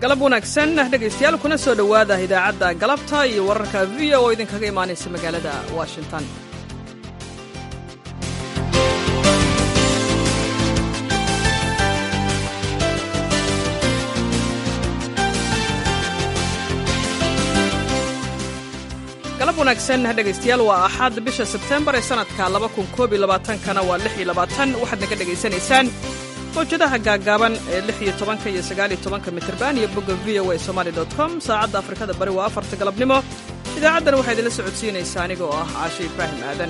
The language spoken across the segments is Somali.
galab wanaagsan dhegaystayaal kuna soo dhowaada idaacadda galabta iyo wararka v o oo idinkaga imaanaysa magaalada washington galab wanaagsan dhegaystayaal waa axad bisha sebtembar ee sanadka kana waa waxaad naga dhegaysanaysaan mawjadaha gaaggaaban ee iyo tobanka iyo sagaaliyo tobanka mitrban iyo bogga v o a somaali com saacadda afrikada bari waa afarta galabnimo idaacaddan waxaa idinla socodsiinaysaa aniga oo ah caashe ibraahim aadan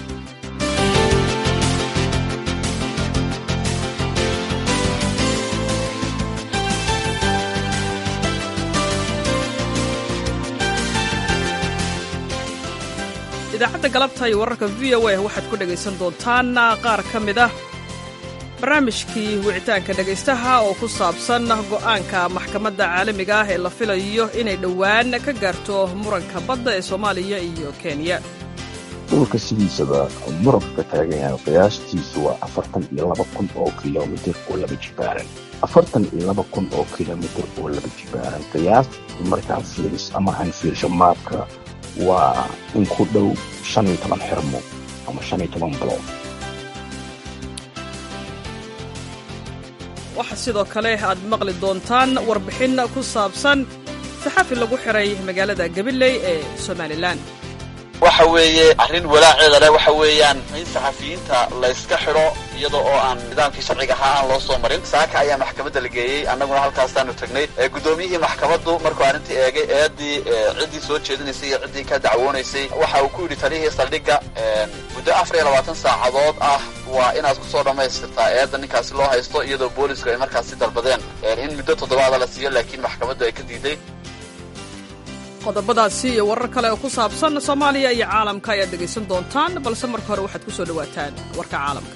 idaacadda galabta iyo wararka v o a waxaad ku dhegaysan doontaan qaar ka mid ah barnaamijkii wicitaanka dhegaystaha oo ku saabsan go'aanka maxkamadda caalamiga ah ee la filayo inay dhowaan ka gaarto muranka badda ee soomaaliya iyo kenya dhulka sidiisaba muranka ka taagan yahay qiyaastiisu waa afartan iyo laba kun oo kilomitir oo laba jibaaran afartan iyo laba kun oo kilomitir oo laba jibaaran qiyaas markaan fiiris ama aan fiirsho maabka waa in ku dhow shan iyo toban xirmo ama shan iyo toban bilood waxaa sidoo kale aad maqli doontaan warbixin ku saabsan saxafi lagu xiray magaalada gabiley ee somalilan waxa weeye arrin walaaceeda leh waxa weeyaan in saxafiyiinta layska xidho iyada oo aan nidaamkii sharciga ahaa aan loo soo marin saaka ayaa maxkamadda la geeyey annaguna halkaasaanu tagnay guddoomiyihii maxkamaddu markuu arrintii eegay eeddii ciddii soo jeedinaysay iyo ciddii ka dacwoonaysay waxa uu ku yidhi taliyihii saldhigga muddo afar iyo labaatan saacadood ah waa inaad ku soo dhammaystirtaa eedda ninkaasi loo haysto iyadoo boolisku ay markaasi dalbadeen in muddo toddobaada la siiyo laakiin maxkamaddu ay ka diiday qodobadaasi iyo warar kale oo ku saabsan soomaaliya iyo caalamka ayaad dhegaysan doontaan balse marka hore waxaad ku soo dhowaataan warka caalamka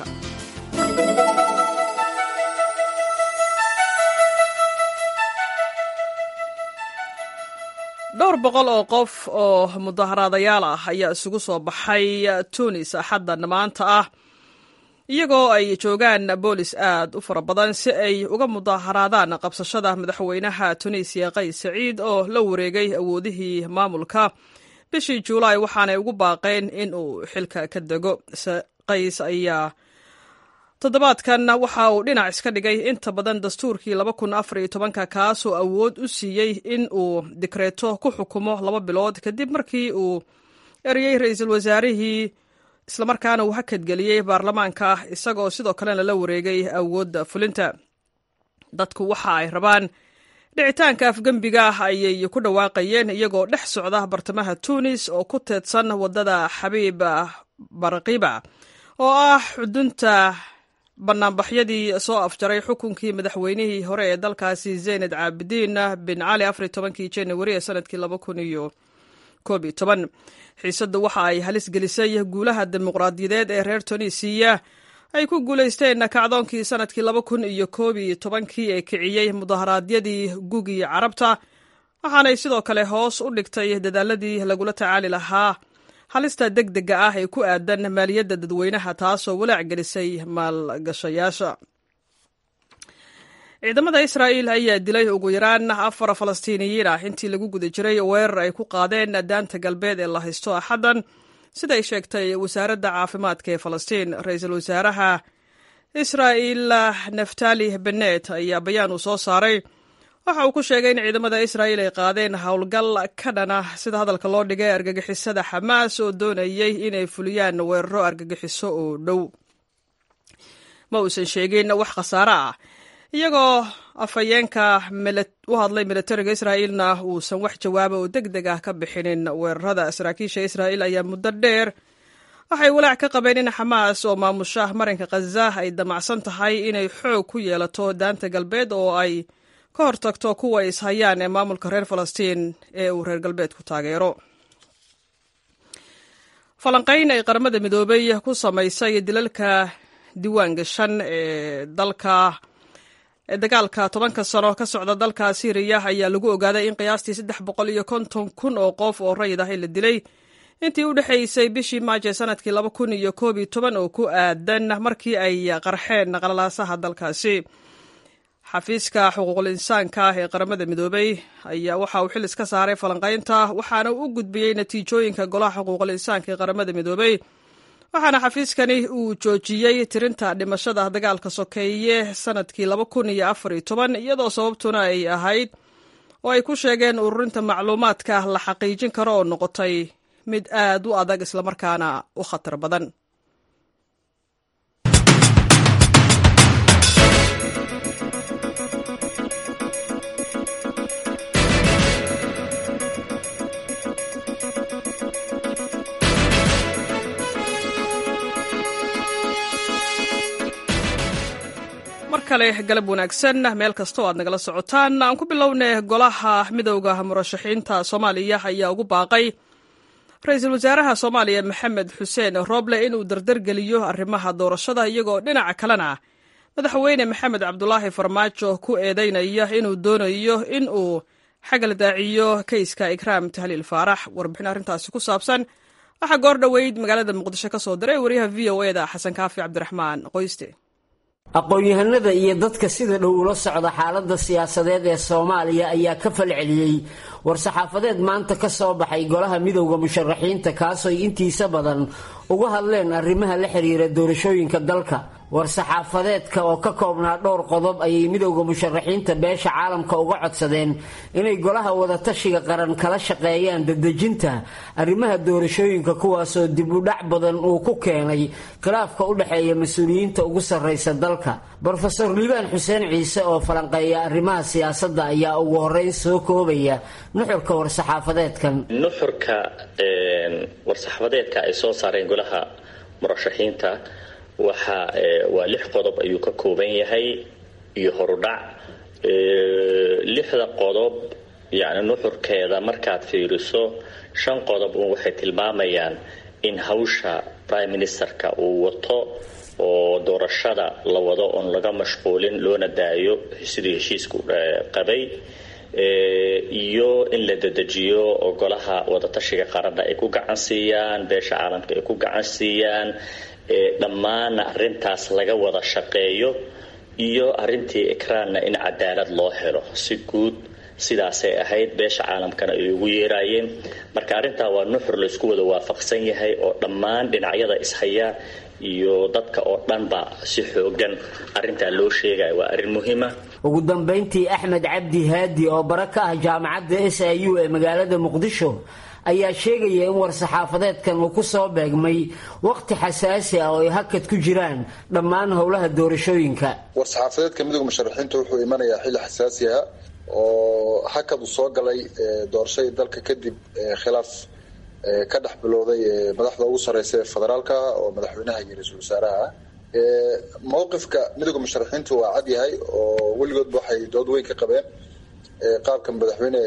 dhowr boqol oo qof oo mudaharaadayaal ah ayaa isugu soo baxay tunis axaddan maanta ah iyagoo ay joogaan boolis aad u fara badan si ay uga mudaharaadaan qabsashada madaxweynaha tunisiya qays saciid oo la wareegay awoodihii maamulka bishii juulaay waxaanay ugu baaqeen in uu xilka ka dego qays ayaa toddobaadkan waxa uu dhinac iska dhigay inta badan dastuurkii kaasoo awood u siiyey in uu dikreeto ku xukumo laba bilood kadib markii uu eriyey ra-iisul wasaarihii islamarkaana uu hakadgeliyey baarlamaanka isagoo sidoo kalena la wareegay awoodda fulinta dadku waxa ay rabaan dhicitaanka afgembiga ayay ku dhawaaqayeen iyagoo dhex socda bartamaha tunis oo ku teedsan waddada xabiib barkiba oo ah xudunta banaanbaxyadii soo afjaray xukunkii madaxweynihii hore ee dalkaasi zeyned caabidiin bin cali afar tobankii januari ee sanadkii laba kun iyo koob iyo toban xiisaddu waxa ay halis gelisay guulaha dimuqraadiyadeed ee reer tunisiya ay ku guulaysteen kacdoonkii sanadkii laba kun iyo koob iyo tobankii ee kiciyey mudaharaadyadii gugii carabta waxaanay sidoo kale hoos u dhigtay dadaaladii lagula tacaali lahaa halista deg dega ah ee ku aadan maaliyadda dadweynaha taasoo walaac gelisay maalgashayaasha ciidamada israa'il ayaa dilay ugu yaraan afar falastiiniyiin ah intii lagu guda jiray weerar ay ku qaadeen daanta galbeed ee la haysto axaddan siday sheegtay wasaaradda caafimaadka ee falastiin ra-iisul wasaaraha israa'il naftali benet ayaa bayaan uu soo saaray waxa uu ku sheegay in ciidamada israa'il ay qaadeen howlgal ka dhana sida hadalka loo dhigay argagixisada xamaas oo doonayay inay fuliyaan weeraro argagixiso oo dhow ma uusan sheegin wax khasaare ah iyagoo afhayeenka u hadlay militariga israa'iilna uusan wax jawaaba oo deg deg ah ka bixinin weerarada saraakiisha israa'iil ayaa muddo dheer waxay walaac ka qabeen in xamaas oo maamusha marinka khaza ay damacsan tahay inay xoog ku yeelato daanta galbeed oo ay ka hortagto kuwa ishayaan ee maamulka reer falastiin ee uu reer galbeedku taageero falanqayn ay qaramada midoobay ku samaysay dilalka diiwaan gashan ee dalka ee dagaalka tobanka sano ka socda dalka syriya ayaa lagu ogaaday in qiyaastii saddex boqol iyo konton kun oo qof oo rayid ah la dilay intii u dhexaysay bishii maajo sanadkii laba kun iyo koob iyo toban oo ku aadan markii ay qarxeen qalalaasaha dalkaasi xafiiska xuquuqul insaanka ee qaramada midoobey ayaa waxa uu xil iska saaray falanqaynta waxaana u gudbiyey natiijooyinka golaha xuquuqul insaanka ee qaramada midoobey waxaana xafiiskani uu joojiyey tirinta dhimashada dagaalka sokeeye sanadkii laba kun iyo afar iyo toban iyadoo sababtuna ay ahayd oo ay ku sheegeen ururinta macluumaadka la xaqiijin karo oo noqotay mid aad u adag islamarkaana u khatar badan kale galab wanaagsan meel kastoo aad nagala socotaan aan ku bilownay golaha midowda murashaxiinta soomaaliya ayaa ugu baaqay ra-iisul wasaaraha soomaaliya maxamed xuseen roble inuu dardargeliyo arrimaha doorashada iyagoo dhinaca kalena madaxweyne maxamed cabdulaahi farmaajo ku eedeynaya inuu doonayo in uu xagal daaciyo keyska ikraam tahliil faarax warbixin arrintaasi ku saabsan waxaa goor dhoweyd magaalada muqdisho ka soo diray wariyaha v o eda xasan kaafi cabdiraxmaan qoyste aqoon-yahanada iyo dadka sida dhow ula socda xaaladda siyaasadeed ee soomaaliya ayaa ka falceliyey war-saxaafadeed maanta ka soo baxay golaha midowda musharaxiinta kaasooy intiisa badan uga hadleen arrimaha la xiriira doorashooyinka dalka war-saxaafadeedka oo ka koobnaa dhowr qodob ayay midowda musharaxiinta beesha caalamka uga codsadeen inay golaha wadatashiga qaran kala shaqeeyaan dadejinta arrimaha doorashooyinka kuwaasoo dib u dhac badan uu ku keenay khilaafka u dhexeeya mas-uuliyiinta ugu sarraysa dalka brofeor liibaan xuseen ciise oo falanqeeya arrimaha siyaasadda ayaa ugu horeyn soo koobaya nuxurka war-saxaafadeedkan nuxurka war-saxaafadeedka ay soo saareen golaha murashaxiinta waxa waa lix qodob ayuu ka kooban yahay iyo horudhac lixda qodob yacni nuxurkeeda markaad fiiriso shan qodob un waxay tilmaamayaan in hawsha prime ministerka uu wato oo doorashada la wado oon laga mashquulin loona daayo sidii heshiisku qabay iyo in la dedejiyo oo golaha wadatashiga qaranna ay ku gacan siiyaan beesha caalamka ay ku gacan siiyaan dhammaanna arintaas laga wada shaqeeyo iyo arintii ikraanna in cadaalad loo helo si guud sidaasay ahayd beesha caalamkana ay ugu yeeraayeen marka arrintaa waa nuxur laysku wada waafaqsan yahay oo dhammaan dhinacyada ishaya iyo dadka oo dhanba si xoogan arintaa loo sheegaya waa arrin muhiima ugu dambayntii axmed cabdi haadi oo bara ka ah jaamacadda s i u ee magaalada muqdisho ayaa sheegaya in war-saxaafadeedkan uu ku soo beegmay waqti xasaasi ah oo ay hakad ku jiraan dhammaan howlaha doorashooyinka war-saxaafadeedka midowga musharaxiinta wuxuu imanayaa xilli xasaasi ah oo hakad uu soo galay doorashadii dalka kadib khilaaf ka dhex bilowday madaxda ugu sareysa ee federaalka oo madaxweynaha iyo ra-iisul wasaaraha ah mowqifka midowga musharaxiintu waa cad yahay oo weligoodba waxay dood weyn ka qabeen qaabka madaxweyne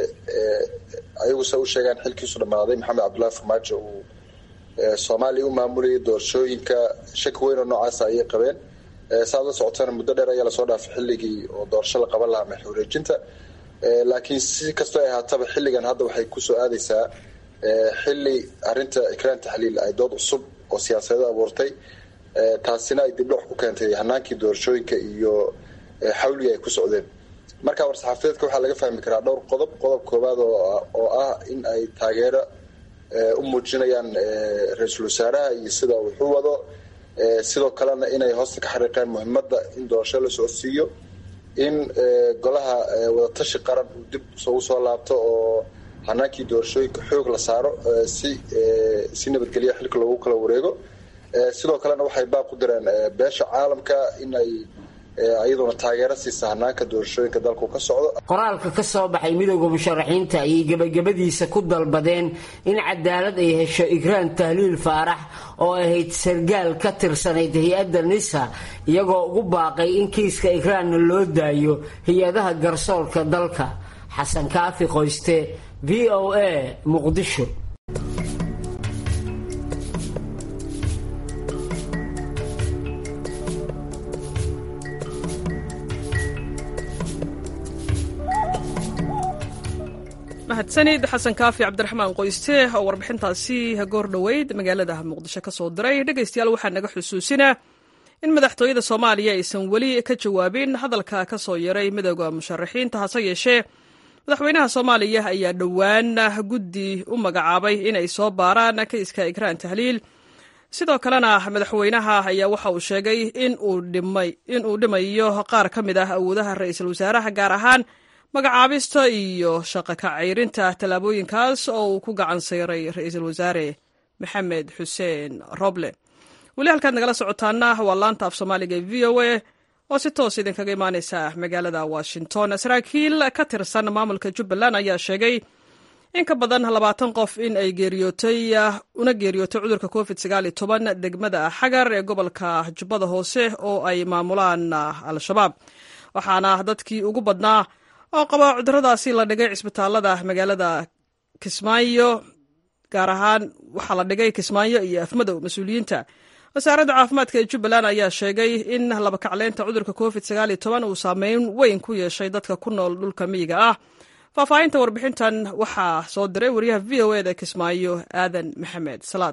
ayagu se u sheegaan xilkiisu dhammaaday maxamed cabdullahi farmaajo uu soomaaliya u maamulayay doorashooyinka shaki weyn oo noocaasa ayay qabeen saad la socotana muddo dheer ayaa lasoo dhaafay xilligii oo doorasho la qaban lahaa madax wareejinta laakiin si kastoo ay ahaataba xilligan hadda waxay kusoo aadaysaa xilli arinta ikraan taxliil ay dood cusub oo siyaasadeed abuurtay taasina ay dibdhoc ku keentay hanaankii doorashooyinka iyo xawligii ay ku socdeen marka war-saxaafadeedka waxaa laga fahmi karaa dhowr qodob qodob koowaad oo ah in ay taageero u muujinayaan ra-iisul wasaaraha iyo sida wuxuu wado sidoo kalena inay hoosta ka xariiqeen muhiimada in doorasho la socodsiiyo in golaha wadatashi qaran uu dib ugu soo laabto oo hanaankii doorashooyinka xoog la saaro si si nabadgelya xilka loogu kala wareego sidoo kalena waxay baaq ku direen beesha caalamka in ay iyaduna taageero siisa hanaanka doorashooyinka dalku ka socdo qoraalka ka soo baxay midowda musharaxiinta ayay gebagabadiisa ku dalbadeen in cadaalad ay hesho ikraan tahliil faarax oo ahayd sargaal ka tirsanayd hay-adda nisa iyagoo ugu baaqay in kiiska ikraanna loo daayo hay-adaha garsoorka dalka xasan kaafi qoyste v o a muqdisho mahadsanid xasan kaafi cabdiraxmaan qoyste oo warbixintaasi goor dhoweyd magaalada muqdisho ka soo diray dhegaystayaal waxaa naga xusuusinaa in madaxtooyada soomaaliya aysan weli ka jawaabin hadalka ka soo yaray midooda musharaxiinta hase yeeshee madaxweynaha soomaaliya ayaa dhowaan guddi u magacaabay inay soo baaraan kayska ikraan tahliil sidoo kalena madaxweynaha ayaa waxa uu sheegay in uu dhimayo qaar ka mid ah awoodaha ra-iisul wasaaraha gaar ahaan magacaabista iyo shaqo ka ceyrinta tallaabooyinkaas oo uu ku gacan sayray ra-iisul wasaare maxamed xuseen roble weli halkaad nagala socotaana waa laanta af soomaaliga e v o a oo si toos idinkaga imaaneysa magaalada washington saraakiil ka tirsan maamulka jubbaland ayaa sheegay in ka badan labaatan qof in ay geeriyootay una geeriyootay cudurka covid sagaal iyo toban degmada xagar ee gobolka jubbada hoose oo ay maamulaan al-shabaab waxaana dadkii ugu badnaa oo qaba cuduradaasi la dhigay cisbitaalada magaalada kismaayo gaar ahaan waxaa la dhigay kismaayo iyo afmadow mas-uuliyiinta wasaaradda caafimaadka ee jubbaland ayaa sheegay in labakacleynta cudurka covid sagaal iyo toban uu saameyn weyn ku yeeshay dadka ku nool dhulka miyiga ah faahfaahinta warbixintan waxaa soo diray wariyaha v o eda kismaayo aadan maxamed salaad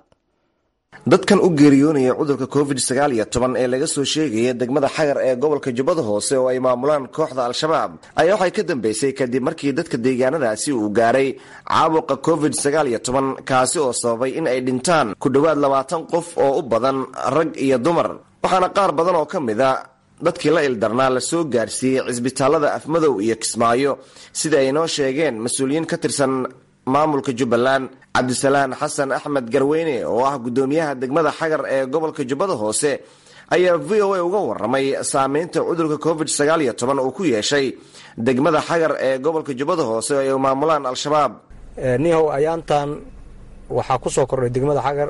dadkan u geeriyoonaya cudurka covid sagaal iyo toban ee laga soo sheegaya degmada xagar ee gobolka jubbada hoose oo ay maamulaan kooxda al-shabaab ayaa waxay ka dambeysay kadib markii dadka deegaanadaasi uu gaaray caabuqa covid sagaal iyo toban kaasi oo sababay in ay dhintaan ku dhowaad labaatan qof oo u badan rag iyo dumar waxaana qaar badan oo ka mid a dadkii la ildarnaa la soo gaarsiiyey cisbitaalada afmadow iyo kismaayo sida ay noo sheegeen mas-uuliyiin ka tirsan maamulka jubbaland cabdisalaan xasan axmed garweyne oo ah guddoomiyaha degmada xagar ee gobolka jubbada hoose ayaa v o a uga waramay saameynta cudurka covid sagaal iyo toban uu ku yeeshay degmada xagar ee gobolka jubbada hoose oo ay maamulaan al-shabaab nihow ayaantan waxaa ku soo kordhay degmada xagar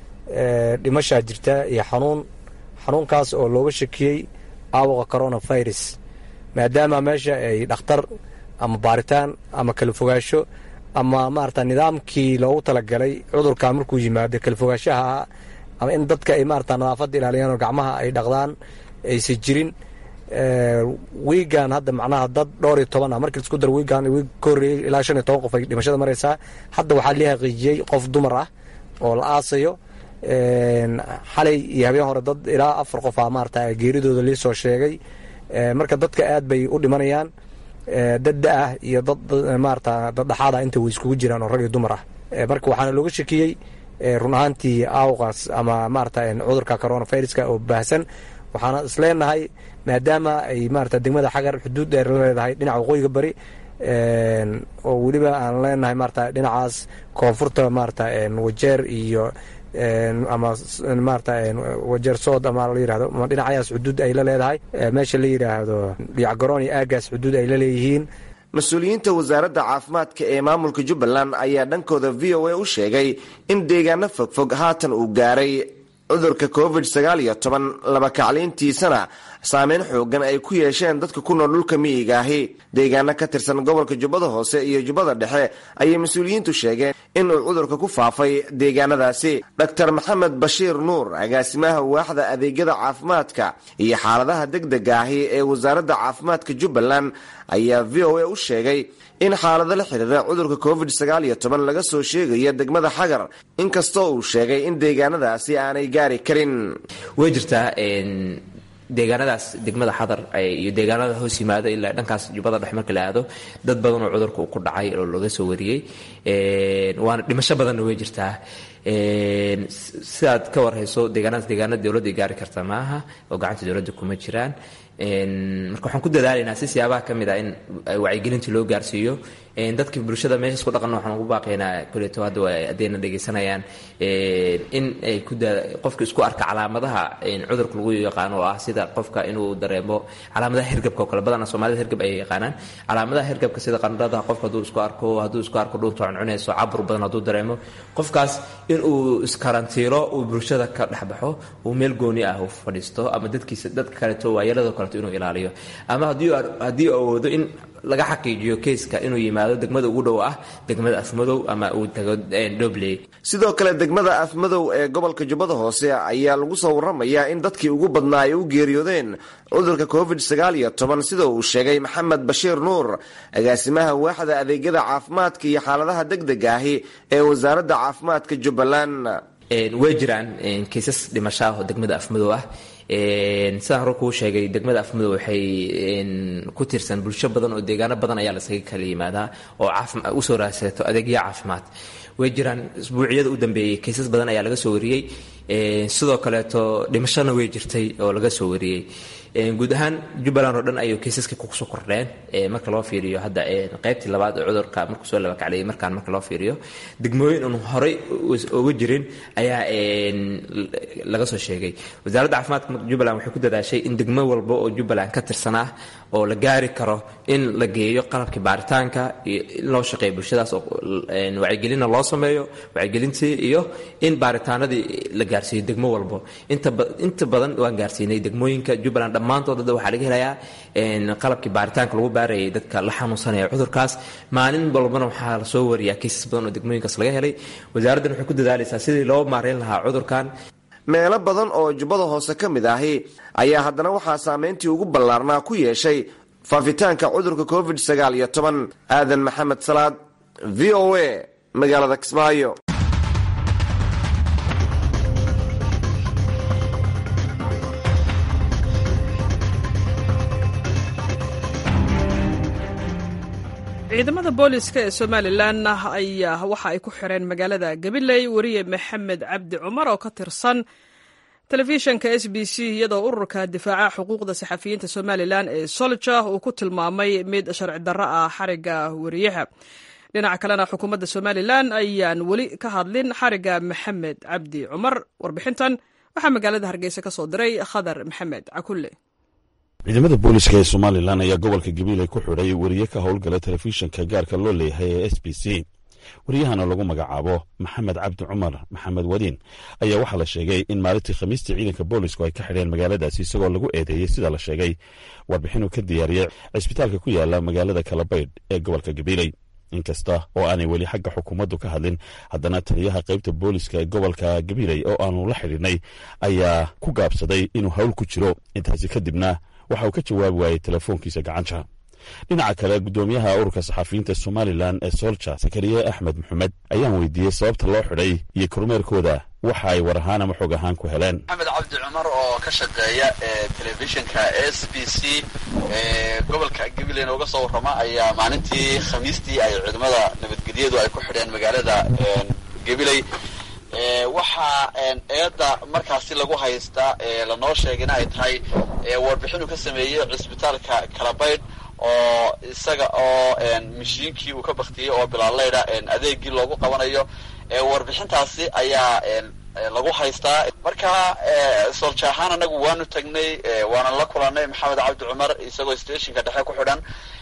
dhimashaa jirta iyo xanuun xanuunkaas oo looga shakiyey aawaqa coronavirus maadaama meesha ay dhakhtar ama baaritaan ama kala fogaasho ama maarata nidaamkii loogu talagalay cudurka markuu yimaado kala fogaanshaha ama in dadka ay maarata nadaafadda ilaaliyaan oo gacmaha ay dhaqdaan aysan jirin wiigan hadda macnaha dad dhowr iyo toban ah markii laisku daro wiigan wiig ka horreeyey ilaa shan iyo toban qof ay dhimashada maraysaa hadda waxaa lii xaqiijiyey qof dumar ah oo la aasayo xalay iyo habeen hore dad ilaa afar qof ah maarata geeridooda lii soo sheegay marka dadka aad bay u dhimanayaan dad da-ah iyo dad maarata dad dhaxaada inta way iskugu jiraan oo rag iyo dumar ah marka waxaana looga shakiyey run ahaantii aawqaas ama maarata cudurka coronaviruska oo baahsan waxaana isleenahay maadaama ay maarata degmada xagar xuduud dheer la leedahay dhinaca waqooyiga bari oo weliba aan leenahay maarata dhinacaas koonfurta maarata wajeer iyo ama maarata wajeer sood ama la yirahdo ama dhinacayaas xuduud ay la leedahay meesha la yidhaahdo dhiyacgaroon iyo aagaas xuduud ay la leeyihiin mas-uuliyiinta wasaaradda caafimaadka ee maamulka jubbaland ayaa dhankooda v o a u sheegay in deegaano fogfog haatan uu gaaray cudurka covid sagaal iyo toban labakacliintiisana saameyn xoogan ay ku yeesheen dadka ku nool dhulka miyiga ahi deegaano ka tirsan gobolka jubbada hoose iyo jubbada dhexe ayay mas-uuliyiintu sheegeen inuu cudurka ku faafay deegaanadaasi dor maxamed bashiir nuur agaasimaha waaxda adeegyada caafimaadka iyo xaaladaha degdega ahi ee wasaaradda caafimaadka jubbaland ayaa v o a u sheegay in xaalado la xidhiira cudurka covid sagaal iyo toban laga soo sheegaya degmada xagar inkastoo uu sheegay in deegaanadaasi aanay gaari karin way jirtaa deegaanadaas degmada xadar iyo deegaanada hoos yimaado ilaa dhankaas jubbada dhex marka la aado dad badan oo cudurka uu ku dhacay oo laga soo wariyey waana dhimasho badanna way jirtaa sidaad ka warhayso deegaanadaas deegaanada dowladda gaari karta maaha oo gacanta dowladda kuma jiraan marka waxaan ku dadaalaynaa si siyaabaha ka mid ah in wacyigelinta loo gaarsiiyo dadka bulshada meeshaas ku dhaqanna waxaan ugu baaqaynaa koleeto hadda haddayna dhegaysanayaan in ay ku qofka isku arka calaamadaha cudurka lagu yaqaano oo ah sida qofka inuu dareemo calaamadaha hergabka oo kale badana soomaalida hergab ay yaqaanaan calaamadaha hergabka sida qandhada qofka hadduu isku arko hadduu isku arko dhuunta cuncunayso cabur badan hadduu dareemo qofkaas inuu iskarantiilo uu bulshada ka dhexbaxo uu meel gooni ah uu fadhiisto ama dadkiisa dadka kaleeto waayelado kaleeto inuu ilaaliyo ama haddii awoodo in laga xaqiijiyo keyska inuu yimaado degmada ugu dhow ah degmada afmadow ama uu tago dhobley sidoo kale degmada afmadow ee gobolka jubbada hoose ayaa lagu soo waramayaa in dadkii ugu badnaa ay u geeriyoodeen cudurka covid sagaal iyo toban sida uu sheegay maxamed bashiir nuur agaasimaha waaxda adeegyada caafimaadka iyo xaaladaha degdega ahi ee wasaaradda caafimaadka jubbaland way jiraan kaysas dhimasho ah oo degmada afmadow ah sidaan hore kuu sheegay degmada afmadow waxay ku tirsan bulsho badan oo deegaano badan ayaa lasaga kala yimaadaa oo usoo raadsato adeegyo caafimaad way jiraan isbuuciyada u dambeeyey kaysas badan ayaa laga soo wariyey sidoo kaleeto dhimashona way jirtay oo laga soo wariyey guud ahaan jubbaland oo dhan ayuu kaysaska kusoo kordheen marka loo fiiriyo hadda qaybtii labaad oo cudurka markuu soo labakaclayay markaan marka loo fiiriyo degmooyin un horey uga jirin ayaa laga soo sheegay wasaaradda caafimaadka jubbaland waxay ku dadaashay in degmo walba oo jubbaland ka tirsan ah oo la gaari karo in la geeyo qalabkii baaritaanka iyo in loo shaqeeyo bulshadaas oo wacyigelinna loo sameeyo wacyigelintii iyo in baaritaanadii la gaarsiiyo degmo walbo inta badan waan gaarsiinay degmooyinka jubbaland dhammaantood hadda waxaa laga helayaa qalabkii baaritaanka lagu baarayay dadka la xanuunsanaya cudurkaas maalin walbana waxaa lasoo wariyaa kaysas badan oo degmooyinkaas laga helay wasaaraddan waxay ku dadaalaysaa sidii loo maareyn lahaa cudurkan meelo badan oo jubbada hoose ka mid ahi ayaa haddana waxaa saameyntii ugu ballaarnaa ku yeeshay faafitaanka cudurka covid sagaal iyo toban aadan maxamed salaad v o a magaalada kismaayo ciidamada booliska ee somalilan ayaa waxa ay ku xireen magaalada gabiley weriye maxamed cabdi cumar oo ka tirsan telefishanka s b c iyadoo ururka difaaca xuquuqda saxafiyiinta somalilan ee solja uu ku tilmaamay mid sharci darro ah xariga weriyaha dhinaca kalena xukuumadda somalilan ayaan weli ka hadlin xariga maxamed cabdi cumar warbixintan waxaa magaalada hargeysa ka soo diray khadar maxamed cakulle ciidamada booliska ee somalilan ayaa gobolka gabiley ku xidhay weriye ka howlgala telefishinka gaarka loo leeyahay ee s b c wariyahana lagu magacaabo maxamed cabdi cumar maxamed wadiin ayaa waxaa la sheegay in maalintii khamiistii ciidanka boolisku ay ka xidheen magaaladaasi isagoo lagu eedeeyey sida la sheegay warbixinuu ka diyaariyey cisbitaalka ku yaala magaalada kalabaydh ee gobolka gabiley inkasta oo aanay weli xagga xukuumaddu ka hadlin haddana taliyaha qaybta booliska ee gobolka gabiley oo aanu la xidhiidhnay ayaa ku gaabsaday inuu hawl ku jiro intaasi kadibna waxa uu ka jawaabi waayey telefoonkiisa gacanta dhinaca kale guddoomiyaha ururka saxafiyiinta somalilan ee solja sakariye axmed maxamed ayaan weydiiyey sababta loo xidhay iyo kormeerkooda waxa ay war ahaan ama xog ahaan ku heleen maxamed cabdi cumar oo ka shaqeeya telefishinka s b c gobolka gabiley nooga soo warrama ayaa maalintii khamiistii ay ciidamada nabadgelyadu ay ku xidheen magaalada gabiley waxaa eedda markaasi lagu haystaa lanoo sheegayna ay tahay warbixinuu ka sameeyey cisbitaalka kalabaydh oo isaga oo mashiinkii uu ka baktiyey oo bilaaleyda adeegii loogu qabanayo warbixintaasi ayaa lagu haystaa marka soolja ahaan anagu waanu tagnay waana la kulanay maxamed cabdi cumar isagoo stationka dhexe ku xidhan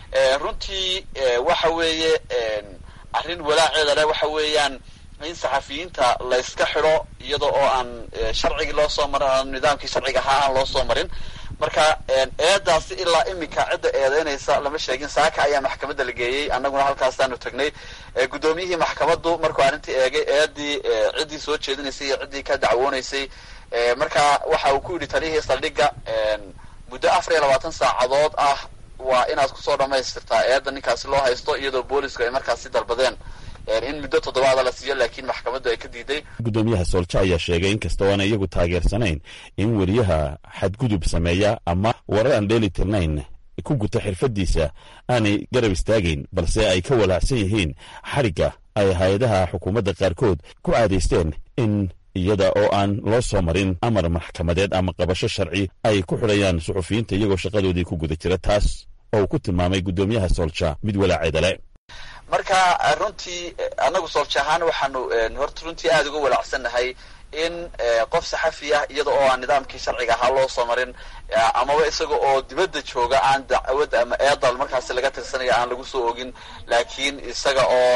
runtii waxa weeye arrin walaaceeda leh waxa weeyaan in saxafiyiinta layska xidho iyada oo aan sharcigii loo soo marin nidaamkii sharciga ahaa aan loo soo marin marka eedaasi ilaa iminka cidda eedeynaysa lama sheegin saaka ayaa maxkamadda la geeyey annaguna halkaasaanu tagnay guddoomiyihii maxkamaddu markuu arrintii eegay eedii ciddii soo jeedinaysay iyo ciddii ka dacwoonaysay marka waxa uu ku yidhi taliyihii saldhigga muddo afar iyo labaatan saacadood ah waa inaad kusoo dhammaystirtaa eedda ninkaasi loo haysto iyadoo boolisku ay markaasi dalbadeen in muddo toddobaada la siiyo laakiin maxkamaddu ay ka diiday guddoomiyaha soolja ayaa sheegay in kasta oo aanay iyagu taageersanayn in weriyaha xadgudub sameeya ama warar aan dheeli tirnayn ku guta xirfadiisa aanay garab istaagayn balse ay ka walaacsan yihiin xadhigga ay hay-adaha xukuumadda qaarkood ku caadaysteen in iyada oo aan loo soo marin amar maxkamadeed ama qabasho sharci ay ku xidhayaan suxufiyiinta iyagoo shaqadoodii ku guda jira taas oo uu ku tilmaamay guddoomiyaha soolja mid walaaceeda le marka runtii annagu soolja ahaan waxaanu horta runtii aada uga walaacsannahay in qof saxafi ah iyada oo aan nidaamkii sharciga ahaa loo soo marin amaba isaga oo dibadda jooga aan dacwad ama eedal markaasi laga tirsanaya aan lagu soo ogin laakiin isaga oo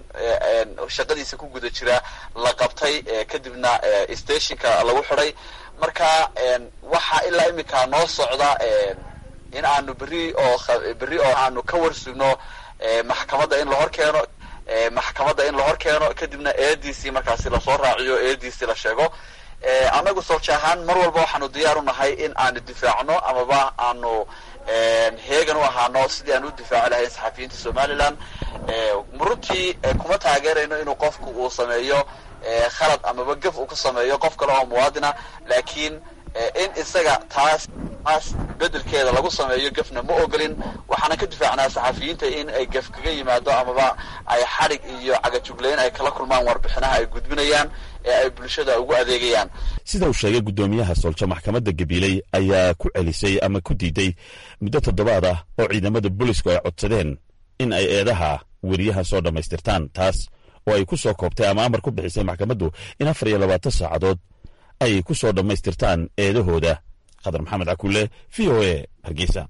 shaqadiisa ku guda jira la qabtay kadibna stationka lagu xidhay marka waxaa ilaa iminka noo socda in aanu berri oo berri oo aanu ka warsugno maxkamadda in la hor keeno maxkamadda in la hor keeno kadibna eediisii markaasi lasoo raaciyo eediisii la sheego annagu soolja ahaan mar walba waxaanu diyaar u nahay in aanu difaacno amaba aanu heegan u ahaano sidii aan u difaaci lahayn saxafiyiinta somalilan runtii kuma taageerayno inuu qofku uu sameeyo khalad amaba gaf uu ku sameeyo qof kale oo muwaadina laakiin in isaga taas taas bedelkeeda lagu sameeyo gefna ma ogolin waxaana ka difaacnaa saxafiyiinta in ay gef kaga yimaado amaba ay xadhig iyo cagajugleyn ay kala kulmaan warbixinaha ay gudbinayaan ee ay bulshada ugu adeegayaan sida uu sheegay guddoomiyaha soolja maxkamadda gabiiley ayaa ku celisay ama ku diiday muddo toddobaad ah oo ciidamada boolisku ay codsadeen in ay eedaha weriyaha soo dhammaystirtaan taas oo ay ku soo koobtay ama amar ku bixisay maxkamaddu in afar iyo labaatan saacadood ay ku soo dhammaystirtaan eedahooda khadar maxamed cakulle v o a hargeysa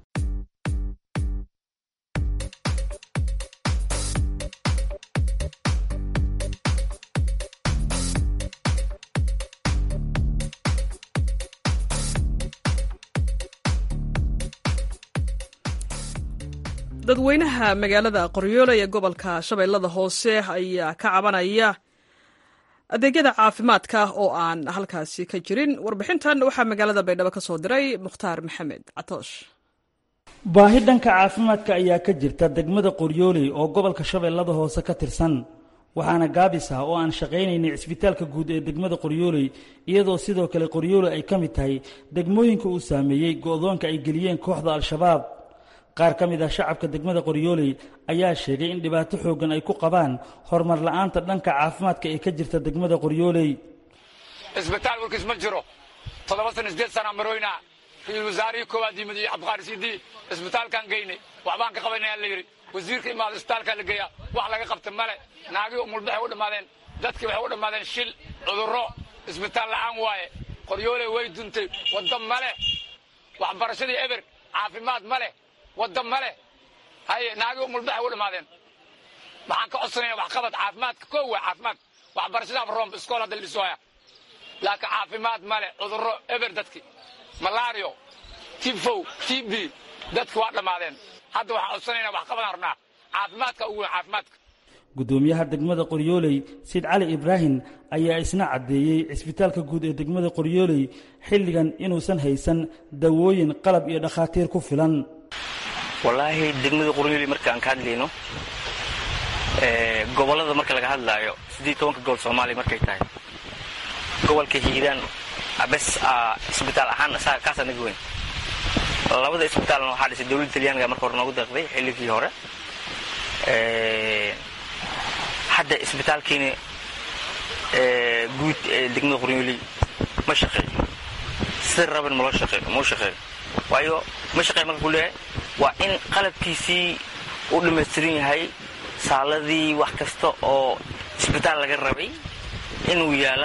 dadweynaha magaalada qoryoole ee gobolka shabeellada hoose ayaa ka cabanaya adeegyada caafimaadka oo aan halkaasi ka jirin warbixintan waxaa magaalada baydhabo ka soo diray mukhtaar maxamed catoosh baahi dhanka caafimaadka ayaa ka jirta degmada qoryooley oo gobolka shabeellada hoose ka tirsan waxaana gaabis ah oo aan shaqaynaynay cisbitaalka guud ee degmada qoryooley iyadoo sidoo kale qoryooley ay ka mid tahay degmooyinka uu saameeyey go'doonka ay geliyeen kooxda al-shabaab qaar ka mid ah shacabka degmada qoryooley ayaa sheegay in dhibaato xooggan ay ku qabaan horumar la'aanta dhanka caafimaadka ee ka jirta degmada qoryooley isbitaal warkiis ma jiro toddoba sana sideed sana maroyna ra-iisul wasaarihii koowaad yimid iyo cabdiqaari siidii isbitaalkaan geynay waxbaan ka qabanaya la yidhi wasiirka imaado isbitaalkaa la geeyaa wax laga qabta male naagii umulbaxay u dhammaadeen dadkii waxay u dhammaadeen shil cudurro isbitaal la'aan waaye qoryooley way duntay wadda ma leh waxbarashadii eber caafimaad ma leh wadda ma leh haye naagii umulbaxay u dhammaadeen waxaan ka codsanaya waxqabad caafimaadka koo waa caafimaad waxbarashadaaba romb iskool hadda la dhisoaya laakiin caafimaad ma leh cudurro eber dadkii malaario tifow tb dadki waa dhammaadeen hadda waxaan codsanayna waxqabadaan rabnaa caafimaadka ugu weyn caafimaadka guddoomiyaha degmada qoryooley siid cali ibraahim ayaa isna caddeeyey cisbitaalka guud ee degmada qoryooley xilligan inuusan haysan dawooyin qalab iyo dhakhaatiir ku filan wallaahi degmada qoryooley marka aan ka hadlayno gobollada marka laga hadlaayo sidii tobanka gobol soomaaliya markay tahay gobolka hiiraan bes isbitaal ahaan kaasaa naga weyn labada isbitaalna waxaa dhisay dowladda talyaaniga marka hore noogu deeqday xilligii hore hadda isbitaalkiina guud ee degmada qoryooley ma shaqeeyo sida raban malo shaqeeyo mau shaqeeyo waayo ma shaqeeyo marka ku leeyahay waa in qalabkiisii u dhammaystiran yahay saaladii wax kasta oo isbitaal laga rabay inuu yaala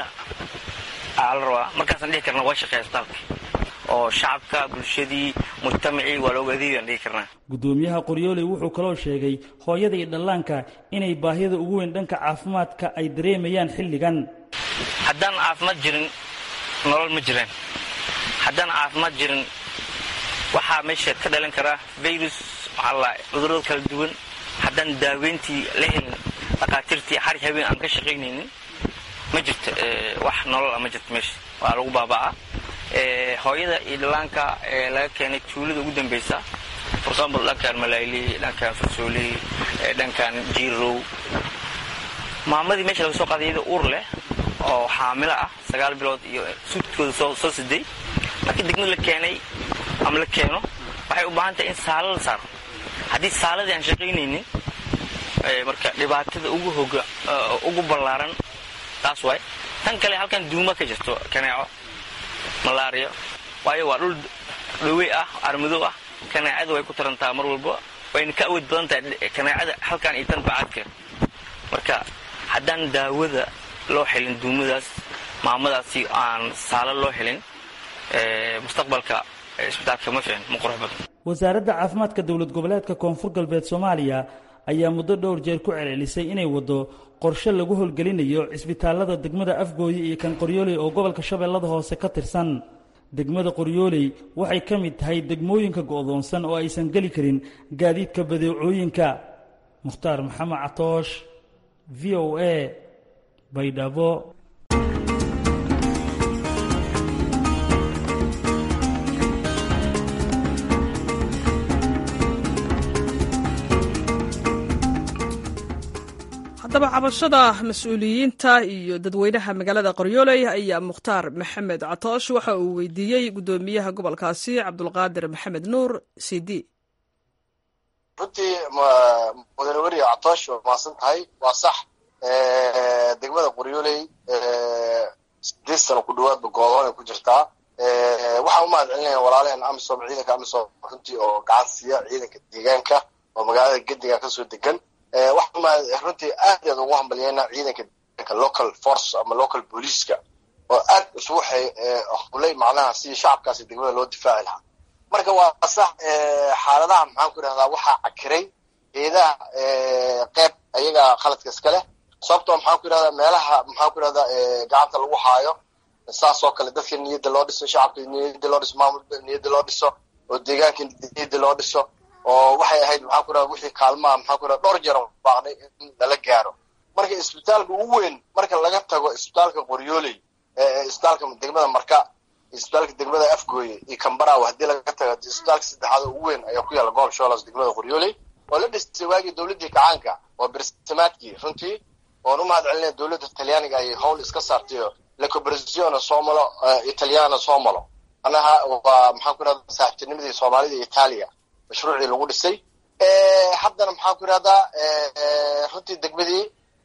aa la rabaa markaasaan dhihi karna waa shaqeeya isbitaalka oo shacabka bulshadii mujtamacii waa looga adeegaan dhihi karnaa guddoomiyaha qoryooley wuxuu kaloo sheegay hooyada iyo dhallaanka inay baahida ugu weyn dhanka caafimaadka ay dareemayaan xilligan haddaan caafimaad jirin nolol ma jiraan haddaan caafimaad jirin waxaa meesha ka dhalan karaa virus waxaala cudurrada kala duwan haddaan daaweyntii la helin dhakhaatiirtii xari habeen aan ka shaqaynaynin ma jirto wax nolol ah ma jirto meesha waa lagu baaba'aa hooyada iyo dhallaanka ee laga keenay tuulada ugu dambaysa for example dhankan malayli dhankan farsooli dhankan jiirow maamadii meesha laga soo qaaday iyada uur leh oo xaamilo ah sagaal bilood iyo suudkooda soo soo siday markii degmada la keenay ama la keeno waxay u baahan tahay in saalo la saaro haddii saaladii aan shaqaynaynin marka dhibaatada ugu hoga ugu ballaaran taas waay tan kale halkan duuma ka jirto kaneeco malaariya waayo waa dhul dhawey ah armadow ah kaneecada way ku tarantaa mar walba wayna ka awood badan tahay kaneecada halkan iyo tan bacaadkeed marka haddaan daawada loo helin duumadaas maamadaasi aan saalo loo helin mustaqbalka isbitaalka ma fiicin ma qurux badan wasaaradda caafimaadka dowlad goboleedka koonfur galbeed soomaaliya ayaa muddo dhowr jeer ku celcelisay inay waddo qorshe lagu howlgelinayo cisbitaallada degmada afgooye iyo kan qoryooley oo gobolka shabeellada hoose ka tirsan degmada qoryooley waxay ka mid tahay degmooyinka go'doonsan oo aysan geli karin gaadiidka badeecooyinka mukhtaar maxamed catoosh v o a baydhabo haddaba cabashada mas-uuliyiinta iyo dadweynaha magaalada qoryooley ayaa mukhtaar maxamed catoosh waxa uu weydiiyey guddoomiyaha gobolkaasi cabdulqaadir maxamed nuur cd runtii mudane weriga catoosh waa mahadsan tahay waa sax degmada qoryooley sideed sano ku dhawaadba goodoon ay ku jirtaa waxaan u mahad celinaya walaalaheen amisom ciidanka amisom runtii oo gacan siiya ciidanka deegaanka oo magaalada gediga kasoo degan waxaan runtii aad aad ugu hambalyeena ciidanka deegaanka local force ama local booliiska oo aad isugu hulay macnaha si shacabkaasi degmada loo difaaci lahaa marka waa sax xaaladaha maxaan ku idhahdaa waxaa cakiray eedaha qeyb ayaga khaladka iska leh sababtoo maxaan ku idhahdaa meelaha maxaan ku idhahdaa gacanta lagu haayo saas oo kale dadka niyadda loo dhiso shacabka niyadda loo dhiso maamulka niyadda loo dhiso oo deegaanka niyadda loo dhiso oo waxay ahayd maxaan ku idhahda wixii kaalmaha maxaan ku idhahda dhowr jeer baaqnay in lala gaaro marka isbitaalka ugu weyn marka laga tago isbitaalka qoryooley isbitaalka degmada marka isbitaalka degmada afgooye iyo kambaraw haddii laga tago isbitaalka saddexaad ugu weyn ayaa ku yaalla gobol sholas degmada qoryooley oo la dhisay waagii dowladdii kacaanka oo bersamaadkii runtii oon u mahad celinaya dowladda talyaaniga ay howl iska saartayo la cooperazione somalo italiano somalo anaha waa maxaan ku idhahda saaxiibtinimadii soomaalida iyo itaaliya mashruucii lagu dhisay haddana maxaan ku idhahdaa runtii degmadii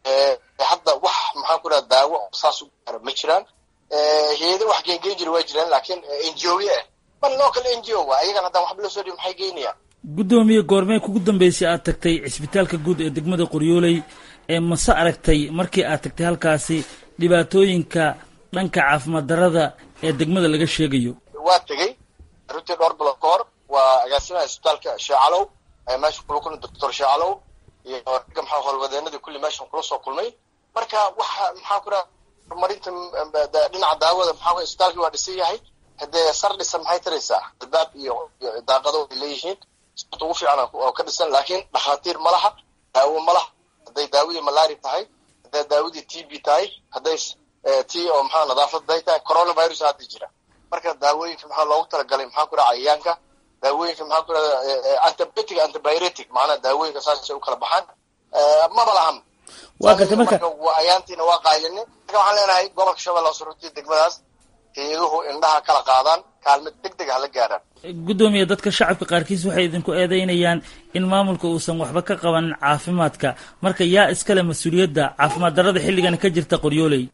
hadda wax maxaan ku idhahda daawo saas u gaaro ma jiraan hay-ada wax geengeyn jira waa jiraan laakiin n g o ya ah man local n g o wa ayagan haddaan waxba loo soo dhibi maxay geynayaan guddoomiye goormee kugu dambeysay aad tagtay cisbitaalka guud ee degmada qoryooley ee mase aragtay markii aad tagtay halkaasi dhibaatooyinka dhanka caafimaad darada ee degmada laga sheegayo waa tegey runtii dhowr bilood ka hor waa agaasimaha isbitaalka sheecalow meesha kula kulmay doctor sheecalow iyo ragga maxaa howlwadeenadii kulli meeshan kula soo kulmay marka waxa maxaa ku dhaha horumarinta dhinaca daawada maxaa isbitaalkii waa dhisan yahay haddee sar dhisan maxay taraysaa albaab iyo daaqado ay leeyihiin sababta ugu fiican oo ka dhisan laakiin dhakhaatiir ma laha daawo ma laha hadday daawadii malaria tahay hadday daawadii t b tahay hadday ti oo maxaa nadaafad day tahay coronavirus hadda jira marka daawooyinka maxaa loogu talagalay maxaa ku dhaha cayayaanka daawooyinka maxaa ku dhaha antibiotic antibiotic macnaha daawooyinka saasay u kala baxaan maba lahan waa gartay marka ayaantiina waa qaayini marka waxaan leenahay gobolka shabeelle hoose runtii degmadaas hay-aduhu indhaha kala qaadaan kaalmad deg deg hala gaaraan guddoomiye dadka shacabka qaarkiis waxay idinku eedeynayaan in maamulka uusan waxba ka qabanin caafimaadka marka yaa iskale mas-uuliyadda caafimaad darada xilligan ka jirta qoryooley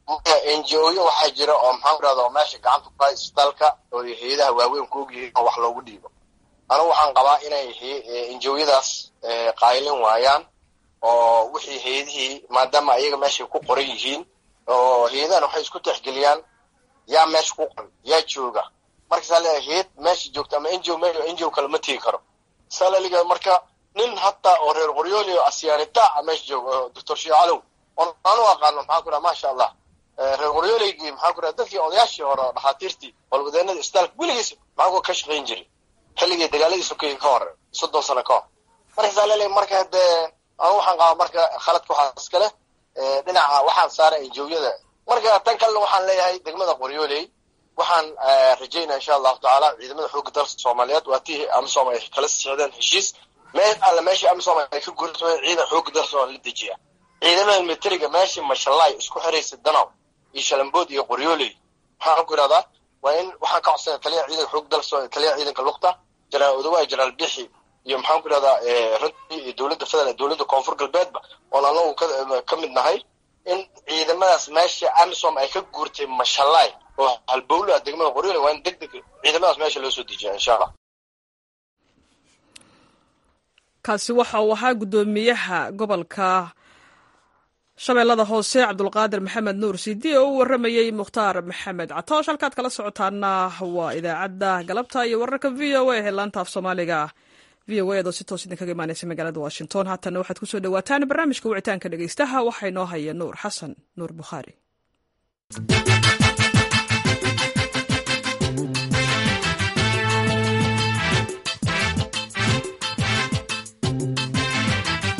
n g o yo waxaa jira oo maxaan ku dhahda oo meesha gacanta ku haya isbitaalka oo hay-adaha waaweyn ku ogyihiin oo wax loogu dhiibo anigu waxaan qabaa inay n g o yadaas qaylin waayaan oo wixii hay-adihii maadaama ayaga meeshay ku qoran yihiin oo hay-adahan waxay isku texgeliyaan yaa meesha ku qoran yaa jooga markaasaa leeyahay hay-ad meesha joogta ama n g o me n g o kale ma tegi karo saa laliga marka nin hataa oo reer qoryooli oo asyaanita a meesha jooga oo doctor sheecalow oon aanu aqaano maxaan ku dhaha maasha allah reer qoryoolaygii maxaan ku dhaha dadkii odayaashii hore oo dhakhaatiirtii howlwadeenada isbitaalka weligiis maxaan ku ka shaqayn jiray xilligii dagaaladii sokeeye ka hor soddon sano ka hor markaasaa leeyahay marka haddee anu waxaan qabaa marka khaladka waxaa iska leh dhinaca waxaan saaray enjowyada marka tan kalena waxaan leeyahay degmada qoryooley waxaan rajaynaa insha allahu tacaala ciidamada xoogga dalka soomaaliyeed waa tii amisom ay kala socdeen heshiis meel alle meeshii amisom ay ka guursameen ciidan xoogga dalka soomaaliya la dejiya ciidamada militariga meeshii mashallaay isku xiraysa danaw iyo shalambood iyo qoryooley waxaan ku idhahdaa waa in waxaan ka codsanaya taliyaha ciidanka xoogga dalka soomaaliya taliyaha ciidanka lugta jenaraal odawaay jenaraal bixi iyo maxaan ku idhahdaa runtii iyo dowladda federal dowladda koonfur galbeedba oon anagu ka mid nahay in ciidamadaas meesha amisom ay ka guurtay mashallaay oo halbowla degmada qoryoole waa in deg deg ciidamadaas meesha loo soo dejiya insha allah kaasi waxa uu ahaa guddoomiyaha gobolka shabeellada hoose cabdulqaadir maxamed nuur sidi oo u waramayey mukhtaar maxamed catoosh halkaad kala socotaana waa idaacadda galabta iyo wararka v o a ee laanta af soomaaliga v o a doo si toos idinkaga imaaneysa magaalada washington haatana waxaad kusoo dhawaataan barnaamijka wicitaanka dhegeystaha waxaa inoo haya nuur xasan nuur bukhaari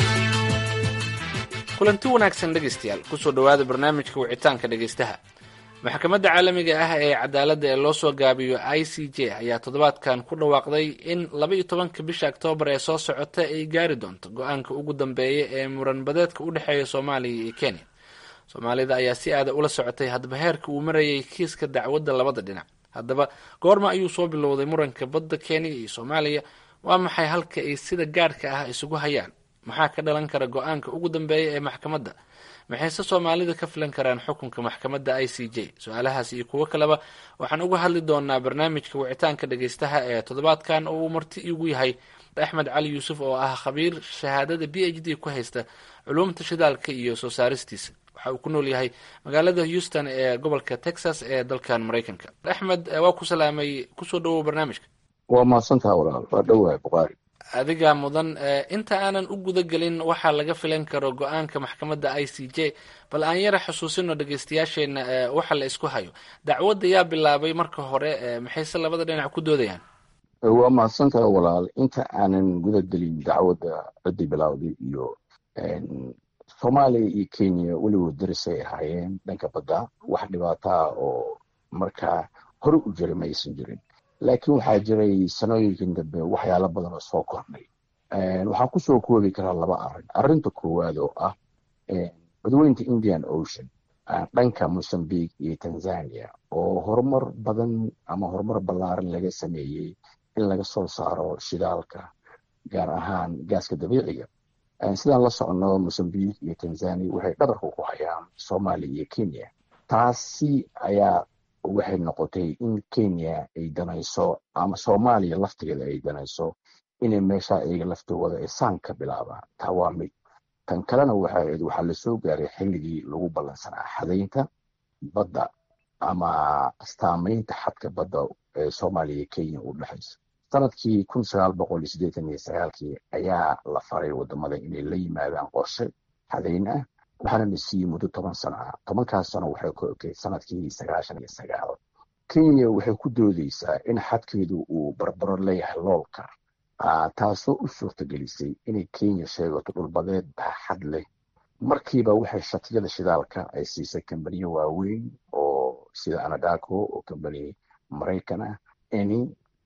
kulanti wanaagsan dhegaystayaal kusoo dhowaada barnaamijka wicitaanka dhegaystaha maxkamadda caalamiga ah ee cadaaladda ee loo soo gaabiyo i c j ayaa toddobaadkan ku dhawaaqday in laba iyo tobanka bisha oktoobar ee soo socota ay gaari doonto go-aanka ugu dambeeya ee muranbadeedka u dhexeeya soomaaliya iyo kenya soomaalida ayaa si aada ula socotay hadba heerka uu marayay kiiska dacwadda labada dhinac haddaba goorma ayuu soo bilowday muranka badda kenya iyo soomaaliya waa maxay halka ay sida gaadhka ah isugu hayaan maxaa ka dhalan kara go-aanka ugu dambeeya ee maxkamadda maxayse soomaalida ka filan karaan xukunka maxkamadda i c j su-aalahaas iyo kuwo kaleba waxaan uga hadli doonaa barnaamijka wicitaanka dhageystaha ee toddobaadkan oo uu marti igu yahay axmed cali yuusuf oo ah khabiir shahaadada b h d ku haysta culuumta shidaalka iyo soo saaristiisa waxa uu ku nool yahay magaalada houston ee gobolka texas ee dalkan maraykanka axmed waa ku salaamay kusoo dhawow barnaamijka waa mahadsantaha walaal waa dhowahay buqaari adigaa mudan inta aanan u guda gelin waxaa laga filan karo go-aanka maxkamadda i c j bal aan yara xusuusino dhegeystayaasheena waxa la isku hayo dacwadda yaa bilaabay marka hore maxayse labada dhinac ku doodayaan waa mahadsantaha walaal inta aanan guda gelin dacwadda ciddii bilaawday iyo soomaaliya iyo kenya weligood darisay ahaayeen dhanka badda wax dhibaataa oo markaa hore u jiray ma aysan jirin laakiin waxaa jiray sanooyinkan dambe waxyaalo badan oo soo kornay waxaan kusoo koobi karaa laba arrin arrinta koowaad oo ah badweynta indian ocean dhanka mozambique iyo tanzania oo horumar badan ama horumar ballaaran laga sameeyey in laga soo saaro shidaalka gaar ahaan gaaska dabiiciga sidaan la socono mozambique iyo tanzania waxay dhabarka ku hayaan soomaaliya iyo kenya taasi ayaa waxay noqotay in kenya ay danayso ama soomaaliya laftigeeda ay danayso inay meesha iyaga laftooda ay saan ka bilaabaan taa waa mid tan kalena waxaa waxaa lasoo gaaray xilligii lagu ballansanaa xadaynta badda ama astaamaynta xadka badda ee soomaaliya iyo kenya u dhexaysa sanadkii kun sagaal boqol iyo siddeetan iyo sagaalkii ayaa la faray wadamada inay la yimaadaan qorshe xadayn ah waxaana la siiyey muddo toban sano ah tobankaas sano waxay ku ekay sanadkii sagaashan iyo sagaal kenya waxay ku doodeysaa in xadkeedu uu barbaro leeyahay loolka taasoo u suurtagelisay inay kenya sheegato dhulbadeed baaxad leh markiiba waxay shatiyada shidaalka ay siisay kambaniyo waaweyn oo sida anadaco oo kambani maraykan ah eni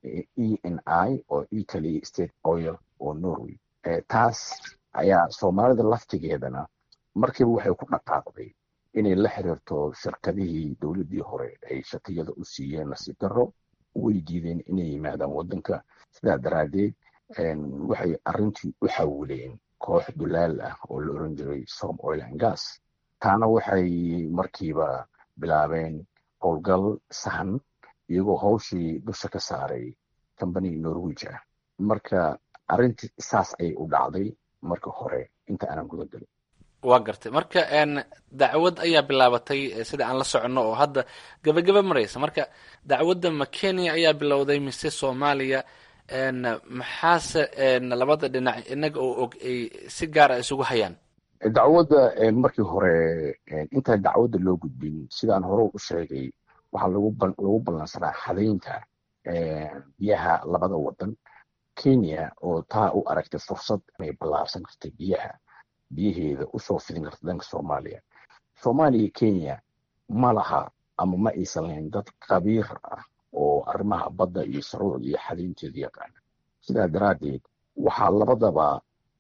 e n i oo italy state oil oo norway taas ayaa soomaalida laftigeedana markiiba waxay ku dhaqaaqday inay la xiriirto shirkadihii dowladdii hore ay shatiyada u siiyeen nasiib darro way diideen inay yimaadaan waddanka sidaa daraaddeed waxay arrintii u xawileen koox dulaal ah oo la oran jiray som oil and gas taana waxay markiiba bilaabeen howlgal sahan iyagoo hawshii dusha ka saaray combany norwij ah marka arrintii saas ayay u dhacday marka hore inta aanan guda gelin waa gartay marka dacwad ayaa bilaabatay sida aan la soconno oo hadda gabagaba maraysa marka dacwadda ma kenya ayaa bilowday mise soomaaliya maxaase labada dhinac inaga oo og ay si gaara isugu hayaan dacwadda markii hore intaan dacwadda loo gudbin sidaan hore u sheegay waxaa lagu ballansanaa xadaynta biyaha labada wadan kenya oo taa u aragtay fursad inay ballaarsan kartay biyaha biyaheeda usoo fidin karta dhanka soomaaliya soomaaliya kenya ma laha ama ma aysan lahayn dad khabiir ah oo arrimaha badda iyo saruucda iyo xadaynteeda yaqaana sidaa daraaddeed waxaa labadaba